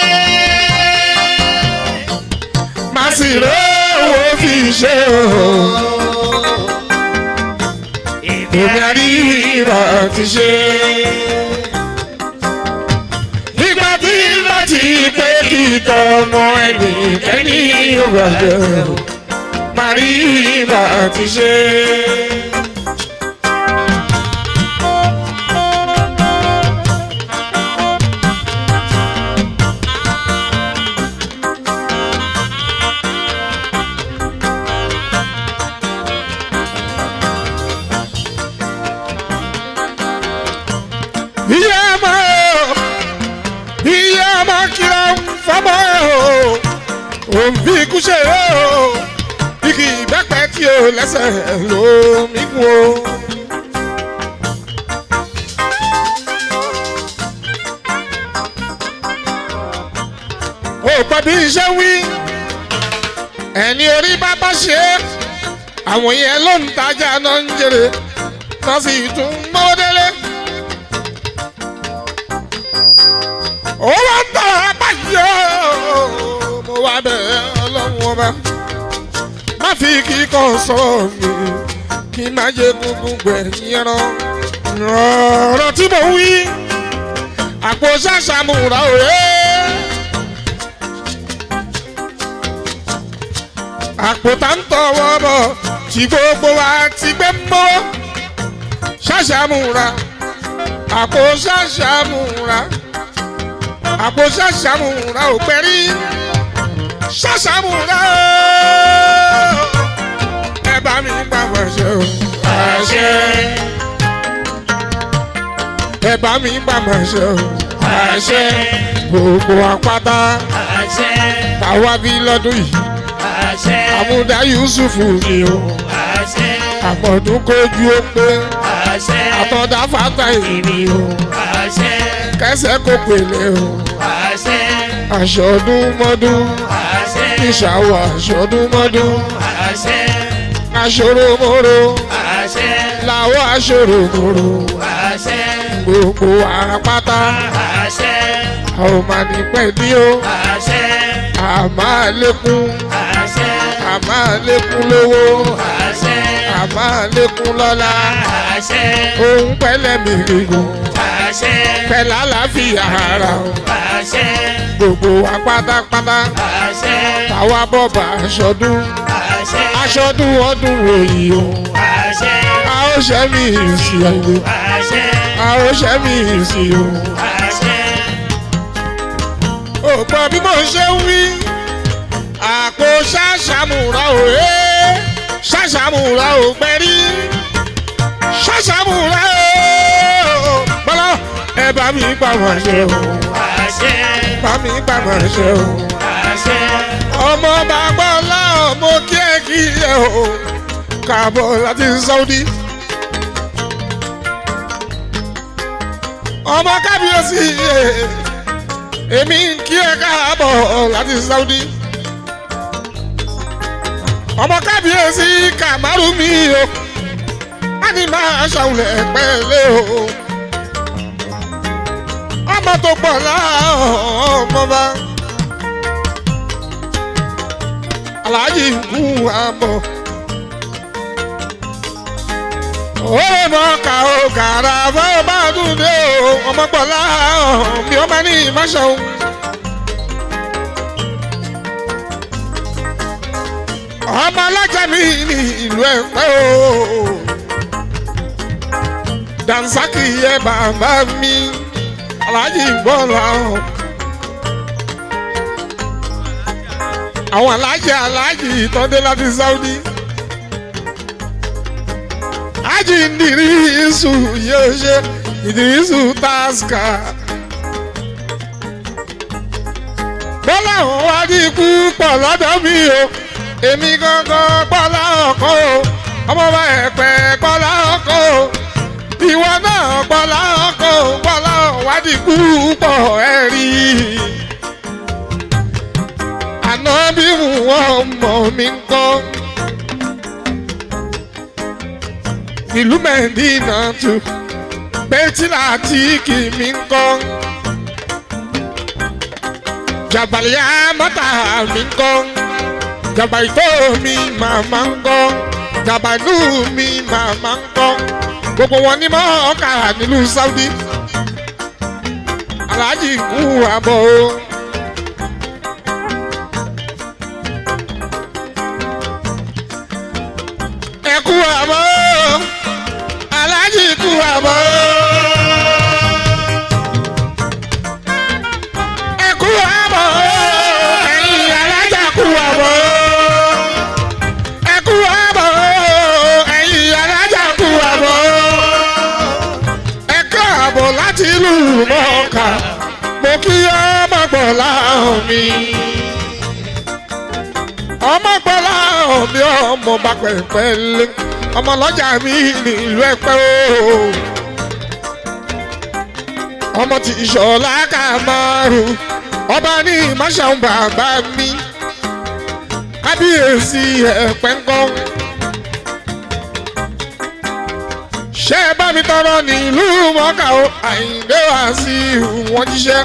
má sì rówó fi ṣe o. èmi àríyìnbá ti ṣe. ìgbà tí n bá ti gbé kí tọ́ ọmọ ẹnìkan ní ìbàjẹ́ o. màríyìnbá ti ṣe. ìyá ọmọ o ìyá ọmọ kìlọ̀ fọmọ o òun fi ikú ṣe o igi ìbẹ́pẹ tí o lẹ́sẹ̀ ló mí kú o. ó gbọ́ bí iṣẹ́ wí ẹni orí bá bá ṣe é àwọn yẹn ló ń tajà náà ń jèrè náà sì tún mọ́ délé. ó wá ń tọ̀ abáyé mo wá bẹ̀rẹ̀ ọlọ́run ọba má fi kíkọ́ sọ̀rọ̀ mi kí n má jẹ́ gungun gbẹ̀yìn ẹran ọ̀rọ̀ tí mo wí àpò ṣàṣàmùrà òye àpò tá ń tọwọ́ bọ̀ tí gbogbo wa ti gbé mọ́ ṣàṣàmùrà àpò ṣàṣàmùrà àpò ṣàṣàmùrà ò pẹ́ rí ṣàṣàmùrà ó ẹ bá mi gbà wẹ̀ṣẹ̀ o Àṣẹ. ẹ bá mi gbà wẹ̀ṣẹ̀ o Àṣẹ. gbogbo apáta Àṣẹ. táwa bí lọ́dún yìí Àṣẹ. àmúdá yusufu ni o Àṣẹ. àpọ̀dún kojú ó pé Àṣẹ. àtọ̀dá fata ìrì o Àṣẹ. kẹsẹ̀ kò pèlè o Àṣẹ. aṣọ́dún mọ́dún Àṣẹ. ìṣàwọ̀ aṣọ́dún mọ́dún Àṣẹ. aṣọ́rò mọ́rò Àṣẹ. làwọ̀ aṣọ́rò mọ́rò Àṣẹ. gbogbo àpáta Àṣẹ. àwọn máa ní pẹ̀lú o Àṣẹ. àmà lékún Àṣẹ. àmà lékún lówó Àṣẹ. àmà lékún lọ́lá Àṣẹ. òun pẹ̀lẹ́ mi gígùn Àṣẹ. pẹ̀lú àlàáfíà ara o Àṣẹ. gbogbo wa pátápátá Àṣẹ. táwa bọ̀bà aṣọ́dún Àṣẹ. aṣọ́dún ọdún òyì o Àṣẹ. a ó ṣẹ́ mi ìsì ẹ̀yẹ Àṣẹ. a ó ṣẹ́ mi ìsì o. Àṣẹ. ò gbọ́ bí mo ṣe ń wí àpò ṣàṣàmùrà ò ẹ́ ṣàṣàmùrà ò gbẹ́rí ṣàṣàmùrà ò bọ́lá ẹ bá mi gbà wọ́n ṣe o Àṣẹ. bá mi gbà wọ́n ṣe o Àṣẹ. ọmọ bàbá ọlọ́run mo kí ẹ kí ẹ o káàbọ̀ láti Saudi. ọmọ kábíyèsí èmi ń kí ẹ káàbọ̀ láti Saudi. ọmọ kábíyèsí kàmárù mi o a ní máa ṣàwùlẹ̀ pẹ́ẹ́lẹ́ o. ọmọ tó pọ̀ láàárọ̀ ọmọ bá. aláàjì ń kú àbọ̀. ó mọ ká o kàrà bọ́ bá dùn dé o ọmọ pọ̀ láàárọ̀ mi ó máa ní ìmáṣọ. ọmọ alájà mi ní ìlú ẹ̀pẹ́ o dansaki yẹ bàbá mi aláàjì bọ́ọ̀lù àwọn. àwọn aláàjì aláàjì ìtọ́dé láti Saudi. Ájì Ìdírísù yóò ṣe Ìdírísù Taska. Bọ́lá àwọn wá ní ikú pọ̀ lọ́dọ̀ mi o. èmi gangan gbọ́lá ọkọ o ọmọ bá ẹ̀pẹ́ gbọ́lá ọkọ o ìwọ náà gbọ́lá ọkọ o gbọ́lá ọ̀wádìí púpọ̀ ẹ̀ rí i. àná bí wọ́n mọ̀ mí ń kọ́. ìlú mẹ́ndínà tù bẹ́tìlá tí kì mí ń kọ́. jàbàlíyà mọ́tà mi ń kọ́ jàbà ìtọ́ mi màmá ń kọ́ jàbà inú mi màmá ń kọ́ gbogbo wọn ní mọ́ ọkà nílùú Saudi aláàjì kú àbọ̀ o. ẹ kú àbọ̀ o aláàjì kú àbọ̀ o. ẹ kú àbọ̀ o ẹ̀yin alájà kú àbọ̀ o. ẹ kú àbọ̀ o ẹ̀yin alájà kú àbọ̀ o. ẹ káàbọ̀ láti ìlú mọ́ọ̀ká mo kí ọmọ gbọ̀ láhùn mi. ọmọ gbọ́ láhùn mi ọmọ bá pẹ̀pẹ́ lé ọmọ lọ́jà mi nílùú ẹ̀pẹ́ o. ọmọ tí ìṣọ̀lá ká márùn ọba ní ìmáṣàun bàbá mi kábíyèsí ẹ̀pẹ́ ńkọ́. ṣé ẹ bá mi tọrọ nílùú mọ́kà o àyíǹde wá sí wọn jíṣẹ́.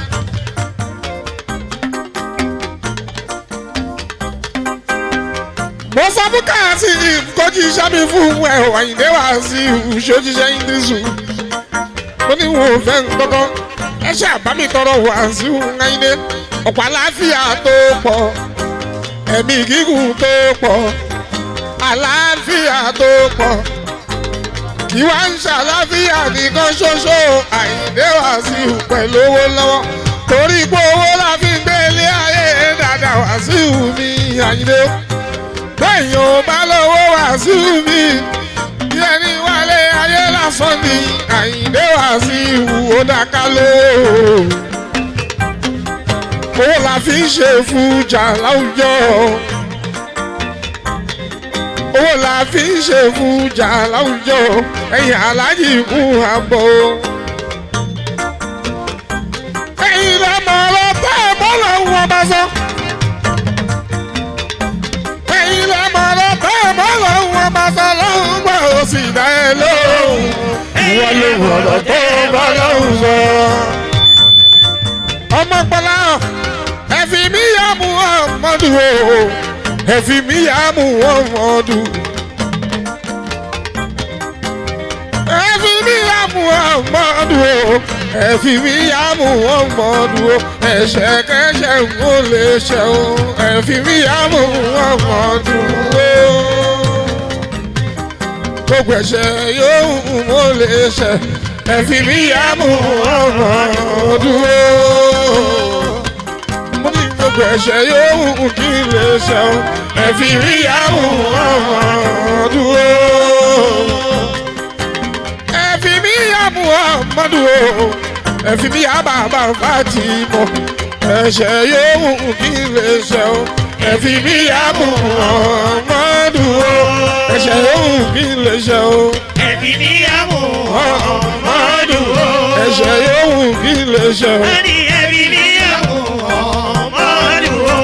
mo sọ fún káàsì ìkọjú iṣẹ́ mi fún ẹ o àyíǹde wá sí ìṣòjíṣẹ́ ìdísù. mo ní wọn ò fẹ́ nǹkankan ẹ ṣe àbámi tọrọ wá sí àyíǹde ọ̀pọ̀ àlàáfíà tó pọ̀ ẹ̀mí gígùn tó pọ̀ àlàáfíà tó pọ̀ ìwà ń ṣàlàáfíà nìkan ṣoṣo àyíǹde wá sí pẹ̀lú owó lọ́wọ́ torí pé owó la fi ń gbé ilé ayé dáadáa wá sí mi àyíǹde bẹ́ẹ̀yìn ò bá lọ́wọ́ wá sí mi bí ẹni wálé ayé lásán ni àyíǹde wá sí ó dáká ló owó la fi ń ṣe fújà láwùjọ owó la fi ń ṣe fújà láwùjọ ẹ̀yìn aláàjì kú àbọ̀. ẹ̀yin lọ́mọ ọlọ́pàá bọ́ọ̀lù wọn bá sọ. ẹ̀yin lọ́mọ ọlọ́pàá bọ́ọ̀lù wọn bá sọ lọ́hùn gbọ́ ó sì dá ẹ lóhùn. ìwọ ló wọ̀rọ̀ tó bá lọ́hùn sọ. ọmọ pọlá ẹ fi mí yá mu ọmọdù o ẹ fi mí yá mu ọmọdù. ẹ fi mí yá mu ọmọdù o ẹ fi mí yá mu ọmọdù o ẹ̀ṣẹ̀ kẹ́ṣẹ̀ ń kó lè ṣe o ẹ fi mí yá mu ọmọdù o. gbogbo ẹ̀ṣẹ̀ yóò mú lè ṣe ẹ fi mí yá mu ọmọdù o mo ní gbogbo ẹ̀ṣẹ̀ yóò kí n lè ṣe o ẹ fi rí àwọn ọmọ dúró. ẹ fi mí àmú ọmọ dúró ẹ fi mí àbàbà fàtì mọ ẹ̀ṣẹ̀ yóò kí n lè ṣe o ẹ fi mí àmú ọmọ dúró ẹ̀ṣẹ̀ yóò kí n lè ṣe o ẹbí níyàwó ọmọdún o. ẹ̀ṣẹ̀ yóò kí n lè ṣe o. wọ́n ní ẹbí níyàwó ọmọdún o.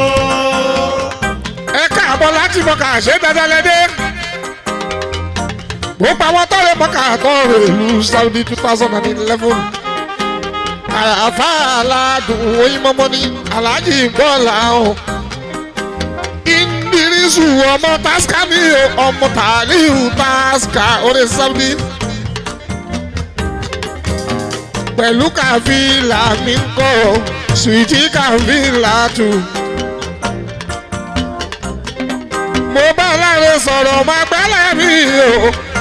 ẹ káàbọ̀ láti mọ̀ká ṣé dandan lẹ́dẹ́. gbogbo àwọn tọ́lẹ̀ mọ̀ká tọ́rọ̀ ìlú Saudi two thousand and eleven. àyàfà aládùn oyinmọ́mọ́ ní aláàjì bọ́ọ̀lù àwọn. Indirisu ọmọ Tasca ní ọmọ Taliu Tasca orí Saudi. pẹ̀lú kàfílà mi ń kọ́ sùìtì kàfílà tù. mo bá láre sọ̀rọ̀ máa gbálẹ̀ mi o.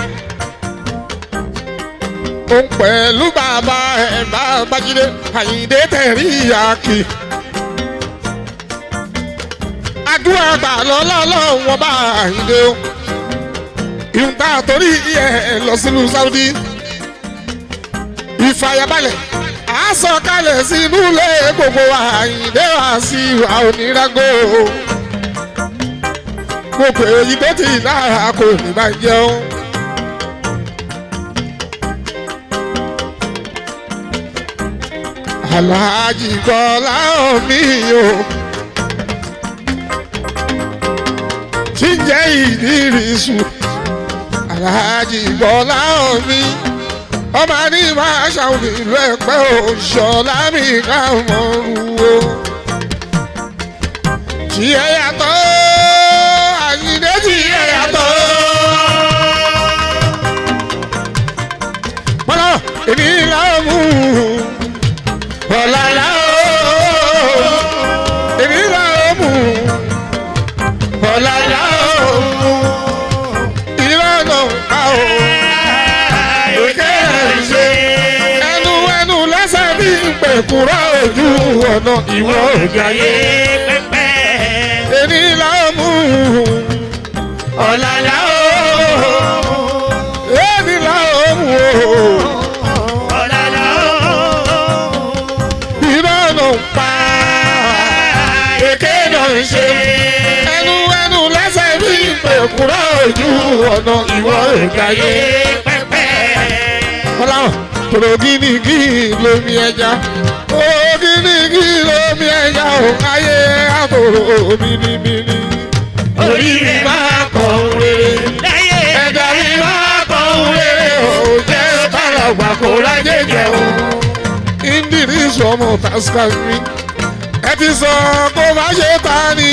òun pẹ̀lú bàbá ẹ̀ bàbá jíde àyíǹde tẹ̀rí ìyàkì. àdúrà gbà lọ́lọ́lọ́ wọn bá àyíǹde o. ìhùntà torí ẹ̀ lọ sílùú Saudi. ìfàyàbalẹ̀ àásọ̀kalẹ̀ sínú ilé gbogbo àyíǹde wá sí ìwà onírágó gbogbo èyí tó ti lára kò ní máa jẹun. aláàjì kọ́lá omi o tí ń jẹ́ ìdírísù aláàjì kọ́lá omi ọmọ ní máa ṣàwọn ìlú ẹ̀pẹ́ òṣọlá mi ká mọ̀ ru o tí ẹ yàtọ̀ àyíndé tí ẹ yàtọ̀. Bọ́lá èmi làwọn mú bọ́lá làwọn èmi làwọn mú bọ́lá làwọn mú ìlànà àwọn òkè ṣe ẹnu ẹnu lẹ́sẹ̀ bí pẹ̀kúrọ̀ ojú ọ̀nà ìwọ òjò ayé èmi làwọn mú Ọ̀la la ó, èmi làwọn mú ọ̀la la ó, ìlànà pa èké náà ń ṣe. ẹnu ẹnu lẹ́sẹ̀ bí pẹ̀kúrọ̀ ojú ọ̀nà ìwọ òjò ayé. Ọláwọ̀ tòrò gínígí lómi ẹja. Ògínígí lómi ẹja ò káyé àtòrò mímímí. Orí mi máa kọ̀ rere. Láyé ẹ̀dá mi máa kọ̀ rere. Ò jẹ́ káràgbà kó lájẹ jẹun. Indiri sọmọ tásíkà mi. Ẹ ti sọ kó má ṣe ta ni.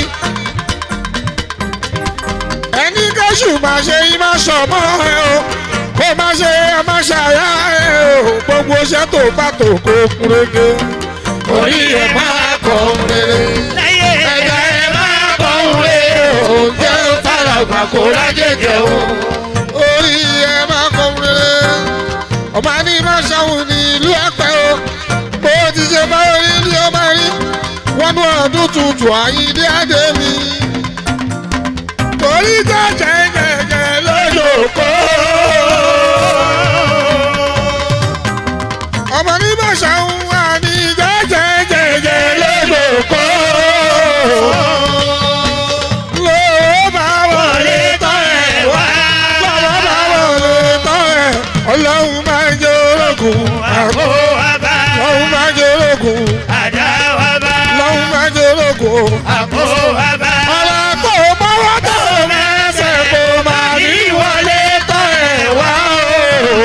Ẹni kẹ́sù máa ṣe yín má sọmọ ẹ o. Kó má ṣe ẹ má ṣàyà ẹ o. Gbogbo iṣẹ́ tó bá tó kó kúrégé. Orí ẹ̀ máa kọ̀ rere. Láyé ẹ̀dá ẹ̀ máa kọ̀ rere. Ò jẹ́ káràgbà kó lájẹ jẹun. orí ẹ máa kọ rere ọmọ ní máa ṣàwọn ní ìlú ẹ̀pẹ́ o bó ti ṣe báyọ̀ rí ni ó máa rí wọnú ọdún tuntun àyíndé àdé mi torí tó jẹjẹjẹ lójó Lóko. ọmọ ní máa ṣàwọn wà ní jẹjẹjẹjẹ lójó kó ló bá wọlé tán ẹ̀ wá lọ́wọ́ bá wọlé tán ẹ̀ ọlọ́run máa ń jẹ́ ológun àgọ́. Àgbo àbá. lọ́hún máa jẹ́ ológun Àdá àbá. lọ́hún máa jẹ́ ológun. Àgbo àbá. ọ̀rọ̀ tó bọ́wọ́ tó mẹ́sẹ̀ kó máa ní wọlé tọ́ ẹ̀ wá o.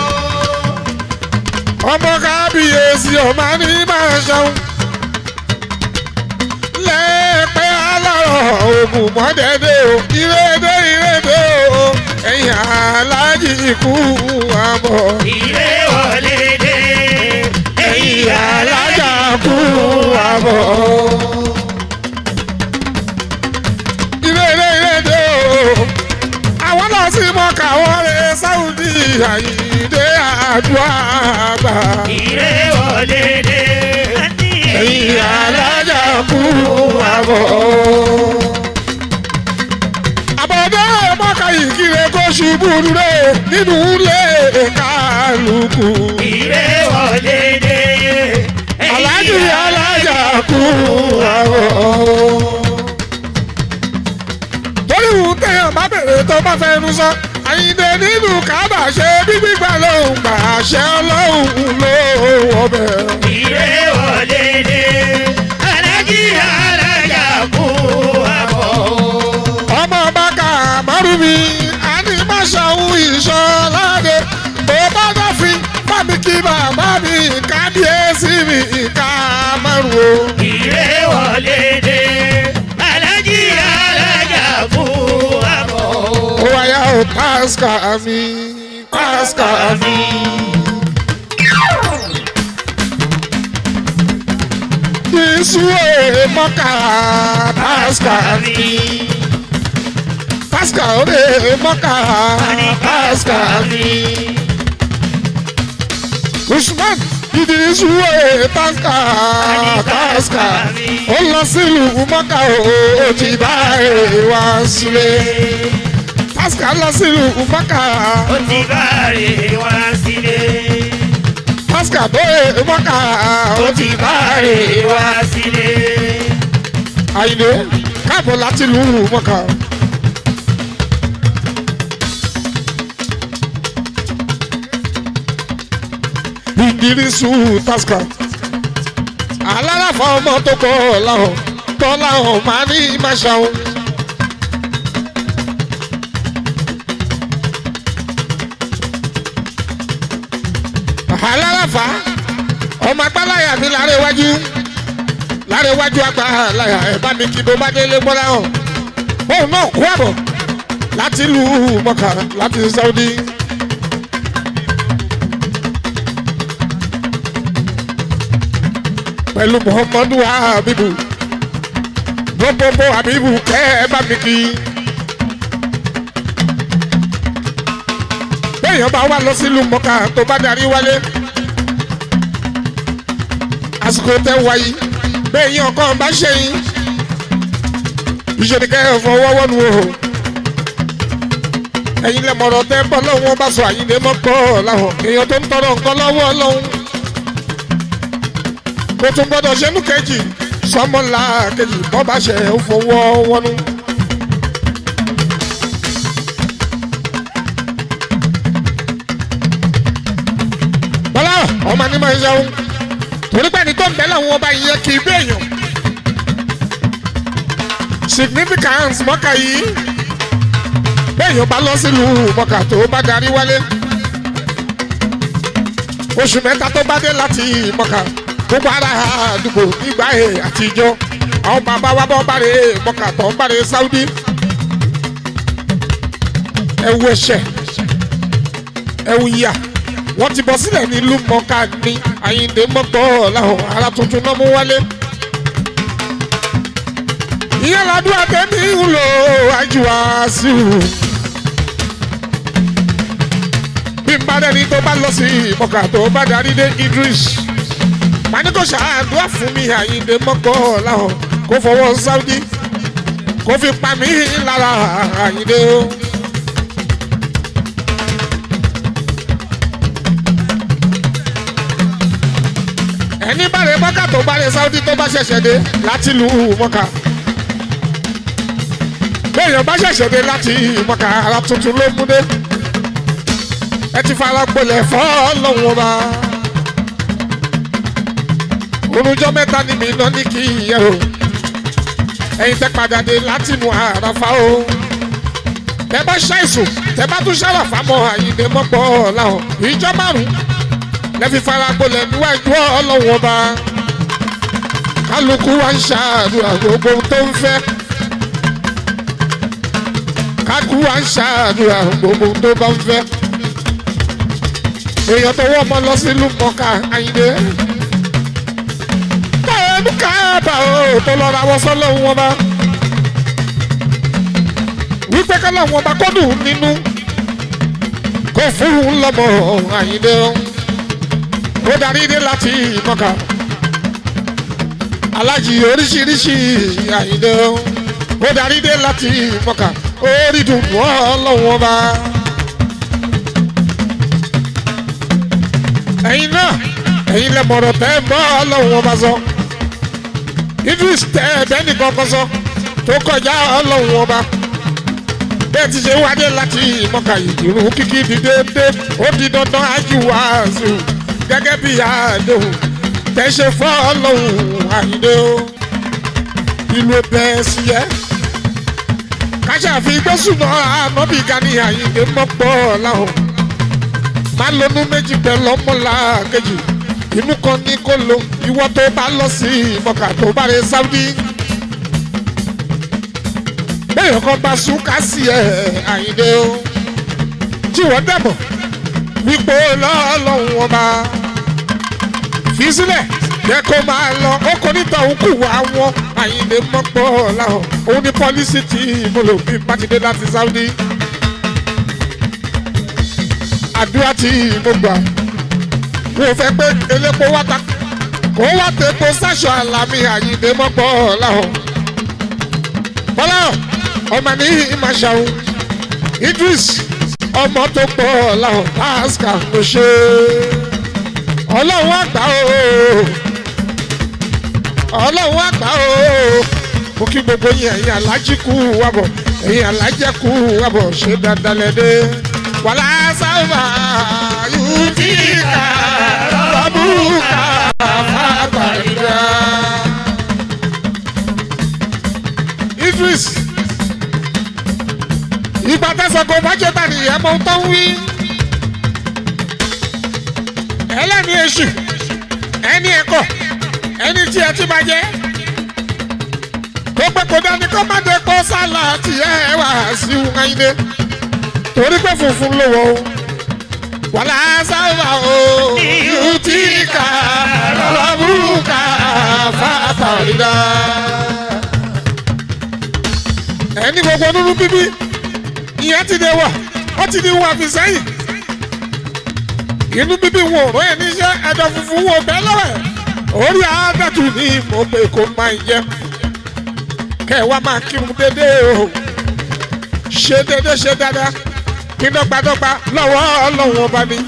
ọmọ kábíyèsí ọmọ ní máa ṣeun. lẹ́ẹ̀pẹ́ alárọ̀ ògùn mọ́dẹ́dẹ́ o ìrèdè ìrèdè o ẹ̀yìn aláàjì ikú àbọ̀. Ilé wọlé dé. ẹ̀yìn alájà kú àbọ̀. ilé ilé ilé dé o àwọn náà sì mọ káwọn rẹ sáwùdí àyíǹde àdúrà gbà. Ilé wọlé dé. ẹ̀yìn alájà kú àbọ̀. àbọ̀dé mọ́ka ìkírè kó ṣubú dúró nínú ilé kálukú. Ilé wọlé dé. alájì alájà kú àbọ̀. torí wù téèyàn bá bèrè tó bá fẹ́ nu sọ àyíǹde nínú kábà ṣe bí gbígbà lóhùn gbà ṣe ọlọ́hùn ló wọbẹ̀. Ilé wọlé dé. Alájí alájà kú àbọ̀. ọmọ bàkà márùmí àní má ṣàwọn ìṣọládé tó bá dọ́fin fámi kí bàbá mi kábíyèsí mi ká márùn o. Ilé wọlé dé. Alájí alájà kú àbọ̀. ó wáyà ó pásítà mi pásítà mi. Jésù ẹ̀ mọ́kà pásítà mi. Pásítà ó lè mọ́kà pásítà mi. Usman Idrisu ẹ̀ pásítà pásítà ó lọ sílùú mọ́kà ó ti bá ẹ̀ wá sílé. Pásítà lọ sílùú mọ́kà Ó ti bá rè wá sílé. pásítà tó ẹ̀ mọ́kà ó ti bá ẹ̀ wá. wá sílé. Àyìnbó káàbọ̀ láti lù ú mọ́kà. ìdírísù tasca alárafà ọmọ tó kọ́ làwọn tọ́ làwọn máa ní máṣáwọn. alárafà ọmọ agbáláyà mi lára iwájú lára iwájú agbáláyà ẹ bá mi kí ló bá délé gbọ́dá hàn òun náà kú àbọ̀ láti ìlú mọ́kà láti saudi. pẹ̀lú muhammadu habibu gbogbo habibu kẹ́ ẹ bá mi kí. béèyàn bá wà lọ sílùú mọ́kà tó bá darí wálé àsìkò tẹ wáyé béèyàn kan bá ṣe yín ìṣèlú kẹ́ ẹ fọwọ́ wọ́nu o ẹ̀yin lẹ mọ̀rọ̀ tẹ́ bọ́ lọ́wọ́ bá sọ àyíndé mọ́ pọ̀ láwọn èèyàn tó ń tọrọ nǹkan lọ́wọ́ ọlọ́run kó tún gbọ́dọ̀ ṣẹ́nu kejì sọmọlá kejì bọ́ bá ṣe ń fọwọ́ wọnú. bọ́lá ọmọ ní máa ń ṣeun torí pé ẹni tó ń bẹ́ làwọn ọba yìí yẹ kì í béèyàn significance mọ́kà yìí béèyàn bá lọ sílùú mọ́kà tó bá darí wálé oṣù mẹ́ta tó bá dé láti mọ́kà gbogbo ara àdúgbò nígbà ẹ̀ àtijọ́ àwọn bàbá wa bọ́ bàrẹ̀ mọ́kà tó ń bàrẹ̀ sáúdí ẹ̀wù ẹ̀ṣẹ̀ ẹ̀wù ìyà wọ́n ti bọ́ sílẹ̀ nílùú mọ́kà ní àyíǹde mọ́gbọ́ làwọn ará tuntun náà mú wálé ìyá ládùúgbò àtẹ́mí ń lò àjùwà sí i. bí n bá dẹ́ni tó bá lọ sí mọ́kà tó bá darí dé Idris màní kò ṣàdúrà fún mi àyíǹde mọ́gbọ́ làwọn kó fọwọ́ Saudi kó fi pa mí lára àyíǹde o. ẹni bàrẹ̀ mọ́kà tó bàrẹ̀ Saudi tó bá ṣẹ̀ṣẹ̀ dé láti lù ú mọ́kà béèyàn bá ṣẹ̀ṣẹ̀ dé láti mọ́kà ara tuntun ló mú dé ẹ ti fara gbolẹ̀ fọ́ lọ́wọ́ bá orújọ́ mẹ́ta ni mi lọ ní kí yẹ o ẹ̀yin tẹ́ padà dé láti nu àràfà o tẹ́ bá ṣàìsùn tẹ́ bá tún ṣàràfà mọ́ àyìnbó mọ́pọ̀ làwọn ìjọ márùn-ún lẹ́fi fara gbolẹ̀ níwájú ọlọ́wọ́ bá kálukú wa ń ṣàdúrà gbogbo tó ń fẹ́ kálukú wa ń ṣàdúrà gbogbo tó bá ń fẹ́ èèyàn tó wọ́ ọmọ lọ sílùú mọ́ká àyìnbó báyọ̀ káàbà ó tó lọ ra wọ́n sọ́lọ́hún wọn bá wípé kọ́lọ́hún wọn bá kọ́dùn nínú kó fún un lọ́mọ àyìnbó ó darí dé láti mọ́ka alájì oríṣiríṣi àyíndé ó darí dé láti mọ́ka orí dùn wọ́n lọ́wọ́ bá. ẹ̀yin náà ẹ̀yin lẹ mọ̀rọ̀ tẹ́ mọ́ lọ́wọ́ bá sọ Idris tẹ́ ẹ̀bẹ́ nìkan kan sọ tó kọjá lọ́wọ́ bá bẹ́ẹ̀ ti ṣe wádé láti mọ́ka ìdìrú kíkí di déédéé ó di dandan ájú wàásù gẹ́gẹ́ bí àdéhùn tẹ̀sẹ̀ fọ́lọ́hùn àyíndé o ìlú bẹ́ẹ̀ sí yẹ. kájà fi gbósùnà ànábì gani àyíndé mọ́pọ̀ láhùn. má lónú méjì pẹ̀lú ọmọlá kejì inú kan ní kó lo ìwọ tó bá lọ sí ìmọ̀ká tó bá rẹ sáúdí. bẹ́ẹ̀ kan bá súnká sí ẹ̀ àyíndé o tí wọ́n dẹ̀bọ̀ wípé lọ́lọ́run ọba fi sílẹ̀ jẹ́ kó máa lọ ó kò ní tọ̀hún kù wá wọn àyìnlé mọ́pọ̀ láhùn òun ní pọ́lísì tí mo lò bí mákindé láti Saudi àdúrà tí mo gbà mo fẹ́ pé elépo wá ta kó wá tepo sáṣọ àlàmì àyìnlé mọ́pọ̀ láhùn bọ́lá ọmọ ní ìmàṣàun Idris ọmọ tó pọ̀ láhùn pásítà ló ṣe ọlọ́run àgbà o ọlọ́run àgbà o mo kí gbogbo yín ẹ̀yin alájí kú wàbọ̀ ẹ̀yin alájẹ́ kú wàbọ̀ ṣe dandan lẹ́dẹ́ wàlá sábà yóò ti kà rọ́bù burúkà fàtàlídà. Idris ìgbà tẹ̀sán kò bá jẹ́ tani ẹ̀ mọ̀ tó ń wí. ẹlẹ́ni èṣù ẹni ẹ̀kọ́ ẹni tí ẹ ti máa jẹ́ kó pẹ́ kó dání kó má dé kó sálà tí ẹ wà sí wáyé torí pé funfun ló wọ o wàlá sábà o yóò tí ká lọ́lọ́ burúkà fàtàlídà. ẹni gbogbo nínú bíbí ìyẹn ti dé wà ó ti di wà fi sẹ́yìn inú bíbí wọn ò ròyìn níṣẹ́ ẹ̀dọ̀ funfun wọn bẹ́ẹ̀ lọ́wọ́ orí àádọ́tù ni mo pè kó máa jẹ kẹ́ ẹ wá máa kírun dédé o ṣe dédé ṣe dáadáa kí dọ́gbadọ́gba lọ́wọ́ ọlọ́run ọba ni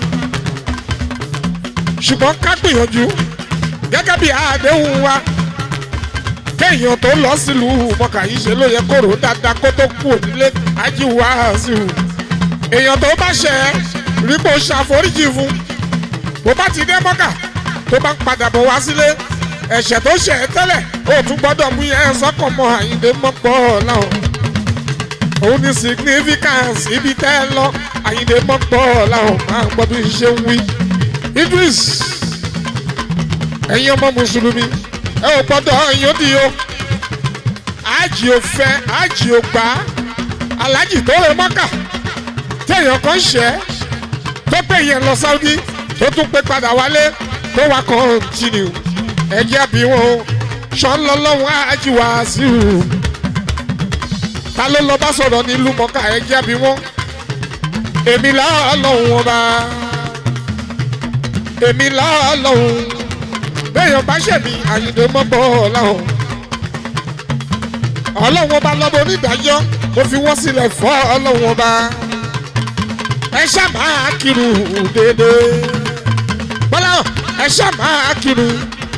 ṣùgbọ́n ká gbìyànjú gẹ́gẹ́ bí àdéhùn wa kéèyàn tó lọ sílùú mọ̀kà yìí ṣe ló yẹ kóró dáadáa kó tó kú ònílé ajíwá sí i èèyàn tó bá ṣẹ̀ ẹ́ rí kó ṣàforíjì fún bó bá ti dé mọ́kà tó bá ń padà bọ̀ wá sílé ẹ̀ṣẹ̀ tó ṣẹ̀ ẹ́ tẹ́lẹ̀ ó tún gbọ́dọ̀ mú yẹn sọ́kàn mọ́ àyíndé mọ́pọ̀ láwọn òun ní significance ibi tẹ́ ẹ lọ àyíndé mọ́pọ̀ láwọn máa gbọ́ bí ṣe ń wí Idris ẹ̀yin ọmọ mùsùlùmí ẹ ò gbọ́dọ̀ yóò di o àjì ò fẹ́ àjì ò gbà alájì tó rẹ mọ́kà téèyàn kan ṣẹ́ tó pé yẹn lọ Saudi tó tún pé padà wálé tó wá kọ́ńtínú ẹ̀jẹ̀ bí wọn o ṣọ́nlọ́lọ́wọ́ àjì wá sí i ta ló lọ bá sọ̀rọ̀ nílùú mọ́kà ẹ̀jẹ̀ bí wọn èmi lọ́ọ́ wọn bá èmi lọ́ọ́ lọ́hùn béèyàn bá ṣẹ̀mí àyìndé mọ́gbọ́ ọ̀làhùn ọlọ́run ọba lọ́bọ onídàájọ́ mo fi wọ́n sílẹ̀ fọ́ ọlọ́run ọba ẹ ṣá máa kírun déédéé bọ́lá ẹ ṣá máa kírun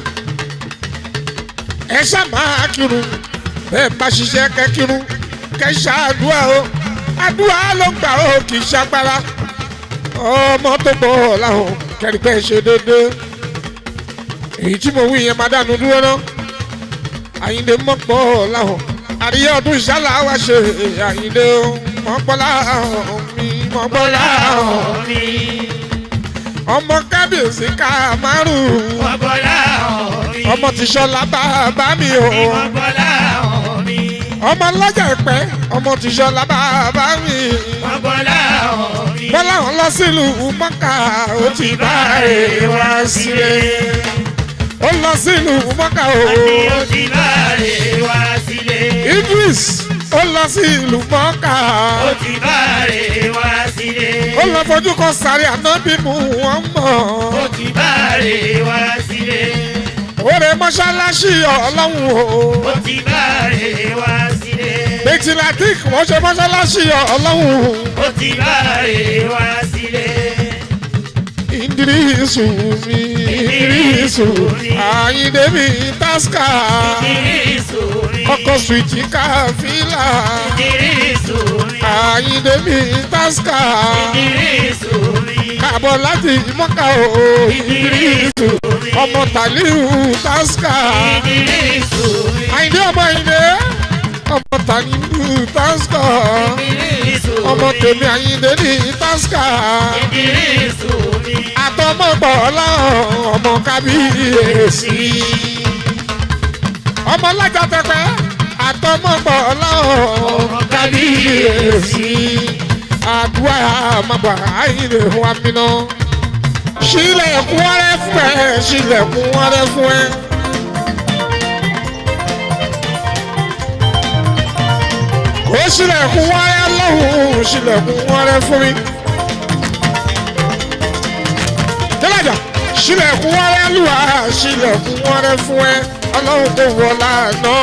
ẹ ṣá máa kírun bẹ́ẹ̀ bá ṣiṣẹ́ kẹ́ kírun kẹ́ ṣàdúrà o àdúrà ló gbà ó kì í ṣagbára ọmọ tó gbọ́ ọ̀làhùn kẹ́rìkẹ́ ṣe déédéé èyí tí mo wí yẹn máa dànù dúró ná àyíndé mọ́pọ̀ láhùn àríyá ọdún ìṣálá wa ṣe àyíndé mọ́pọ̀ láhùn mi mọ́pọ̀ láhùn mi. ọmọ kábíyèsí ká márùn-ún Mọ̀gbọ́lá ọ̀hún mi. ọmọ tìṣọlá bàbá mi o Mọ̀gbọ́lá ọ̀hún mi. ọmọ lọ́jà ìpẹ́ ọmọ tìṣọlá bàbá mi Mọ̀gbọ́lá ọ̀hún mi. bọ́lá wọn lọ sílùú mọ́kà ó ti bá rè wá sílẹ̀ ó lọ sílùú mọ́kà o. Àní ó ti bá rè wá sílé. Idris ó lọ sí ìlú mọ́kà Ó ti bá rè wá sílé. ó lọ fojú kan sáré ànábì mú wọn mọ̀ Ó ti bá rè wá sílé. òrè mọ́ṣáláṣí ọlọ́run o Ó ti bá rè wá sílé. bẹ́tìlátík wọ́n ṣe mọ́ṣáláṣí ọlọ́run Ó ti bá rè wá sílé. Idrisu mi Idrisu Àyìndé mi Taska Ìdírísù mi. ọkọ̀ swìtì káfílà Ìdírísù mi. Àyìndé mi Taska Ìdírísù mi. káàbọ̀ láti mọ́kà o Idrisu ọmọ tàlíù Taska. Ìdírísù mi. àyìndé ọmọ àyìndé ọmọ tàlíù Taska. Ìdírísù mi. ọmọ tèmi àyìndé ní Taska. Ìdírísù mi. àtọmọgbọ ọlọ́run ọmọ kábíyèsí. ọmọ lájà tẹpẹ àtọmọgbọ ọlọ́run ọmọ kábíyèsí. àdúrà àmàgbà àyìndé wa mìíràn. sílẹ̀kùn ọrẹ́ fún ẹ sílẹ̀kùn ọrẹ́ fún ẹ. ó sílẹ̀kùn ọrẹ́ lọ́hùn-ún sílẹ̀kùn ọrẹ́ fún mi. jẹ́lájà sílẹ̀kùn ọrẹ́ lùwà sílẹ̀kùn ọrẹ́ fún ẹ ọlọ́run kò wọ lánà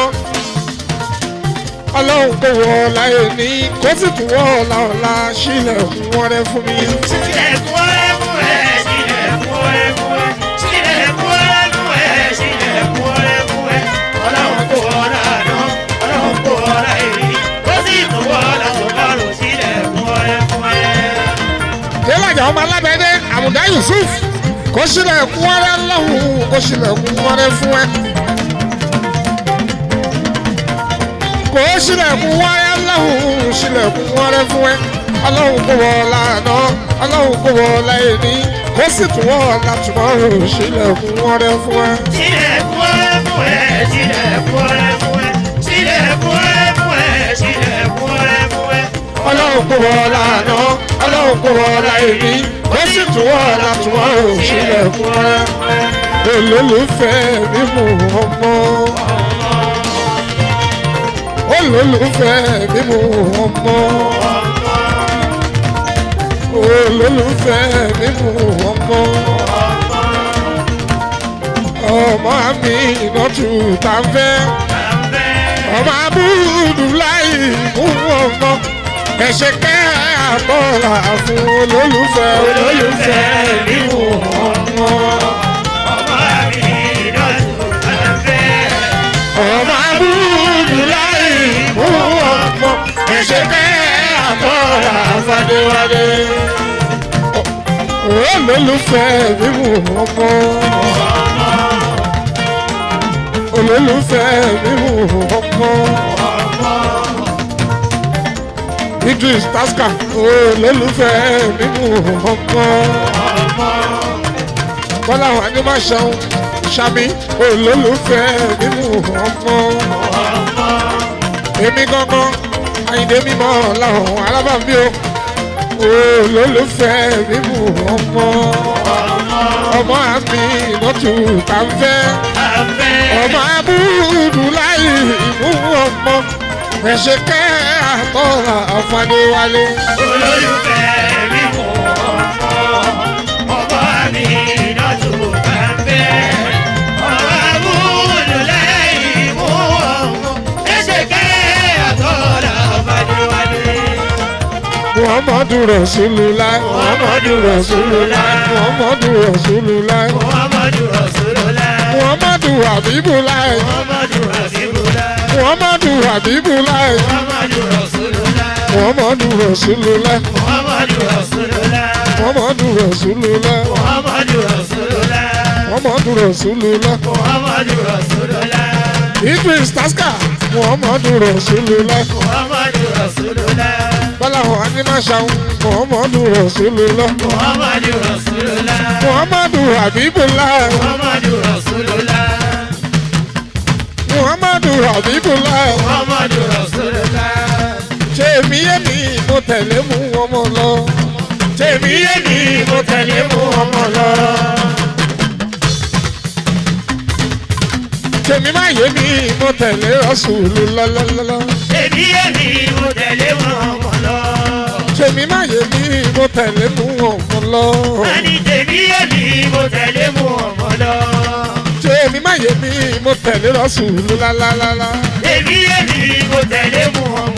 ọlọ́run kò wọ láyé ní kó sì tún wọ ọ̀la ọ̀la sílẹ̀kùn ọrẹ́ fún mi. Sílẹ̀kùn ọrẹ́ fún ẹ. Sílẹ̀kùn ọrẹ́ fún ẹ. Sílẹ̀kùn ọrẹ́ fún ẹ. Sílẹ̀kùn ọrẹ́ fún ẹ. Ọlọ́run kò ọ̀rá àná. Ọlọ́run kò ọ̀rá èrè. Ó sì tún wọ́ ọ̀la tó lọ́rùn. Sílẹ̀kùn ọrẹ́ fún ẹ. jẹ́lájà ọmọ alábẹ́dẹ́ àmùdá Yusuf kó sílẹ̀kùn wẹ́rẹ́ lọ́hùn kó sílẹ̀kùn wẹ́rẹ́ fún ẹ. kó sílẹ̀kùn wẹ́rẹ́ lọ́hùn sílẹ̀kùn wẹ́rẹ́ fún ẹ. ọlọ́run kò wọ lànà ọlọ́run kò wọ láìní kó sì tún wọ látùmọ̀ sílẹ̀kùn wẹ́rẹ́ fún ẹ. Sílẹ̀kùn ọ̀rẹ́ fún ẹ, sílẹ̀kùn ọ̀rẹ́ fún ẹ, sílẹ̀kùn ọ̀rẹ́ fún ẹ, sílẹ̀kùn ọ̀rẹ́ fún ẹ. ọlọ́run kò wọ lànà ọlọ́run kò wọ láìní kó sì tún wọ látùmọ̀ sílẹ̀kùn wẹ́rẹ́ olólùfẹ́ mímú ọmọ olólùfẹ́ mímú ọmọ olólùfẹ́ mímú ọmọ ọmọ mi ìnọ́tù tá a fẹ́ ọmọ abúlù láì mú ọmọ ẹ̀ṣẹ̀ kẹ́ àbọ̀là fún olólùfẹ́ olólùfẹ́ mímú ọmọ. Ọmọ mi ìdọ̀tún àfẹ́. ọmọ abúlù láì mú ọmọ ẹ̀ṣẹ̀ kẹ́ àbọ̀là fàdéwálé. olólùfẹ́ mímú ọmọ. olólùfẹ́ mímú ọmọ. Idris Taska olólùfẹ́ mímú ọmọ. Bọ́lá wà ní má ṣeun ṣami olólùfẹ́ mímú ọmọ. Èmi gangan Àyìndé mímọ́ làwọn alábàámi o. Olólùfẹ́ mímú ọmọ. Ọmọ àmì ìnọ́tù tá ń fẹ́. Ọmọ abúlù láì mú ọmọ. Ẹ̀ṣẹ̀ kẹ́ àtọ́ra àfàdéwálé. Olólùfẹ́ mi mú ọmọ, ọmọ mi ìdọ̀tún àfẹ́. Ọmọ abúlù lẹ́yìn mú ọmọ, ẹsẹ̀ kẹ́ àtọ́lá Fadéwálé. Muhammadu Rasulullah. Muhammadu Rasulullah. Muhammadu Rasulullah. Muhammadu Rasulullah. Muhammadu Habibullah. Muhammadu Rasulullah. Muhammadu Habibullah. Muhammadu Rasulullah. Muhammadu Rasulullah. Muhammadu Rasulullah. Muhammadu Rasulullah. Muhammadu Rasulullah. Muhammadu Rasulullah. Muhammadu Rasulullah. Idris Taska. Muhammadu Rasulullah. Muhammadu Rasulullah. Bọ́láhùn Animashaun. Muhammadu Rasulullah. Muhammadu Rasulullah. Muhammadu Habibullah. Muhammadu Rasulullah. Muhammadu Habibullah. Muhammadu Rasulullah. Ṣé èmi yé mi mo tẹ̀lé mú ọmọ lọ? Ṣé èmi yé mi mo tẹ̀lé mú ọmọ lọ? Ṣèmi má yé mi mo tẹ̀lé Rasulu lọ́lọ́lọ́lọ́. Èmi èmi mo tẹ̀lé wọn ọmọ lọ. Ṣèmi má yé mi mo tẹ̀lé mú ọmọ lọ. Àní tèmi èmi mo tẹ̀lé mú ọmọ lọ. Ṣèmi má yé mi mo tẹ̀lé Rasulu lálálálá. Èmi èmi mo tẹ̀lé mú ọmọ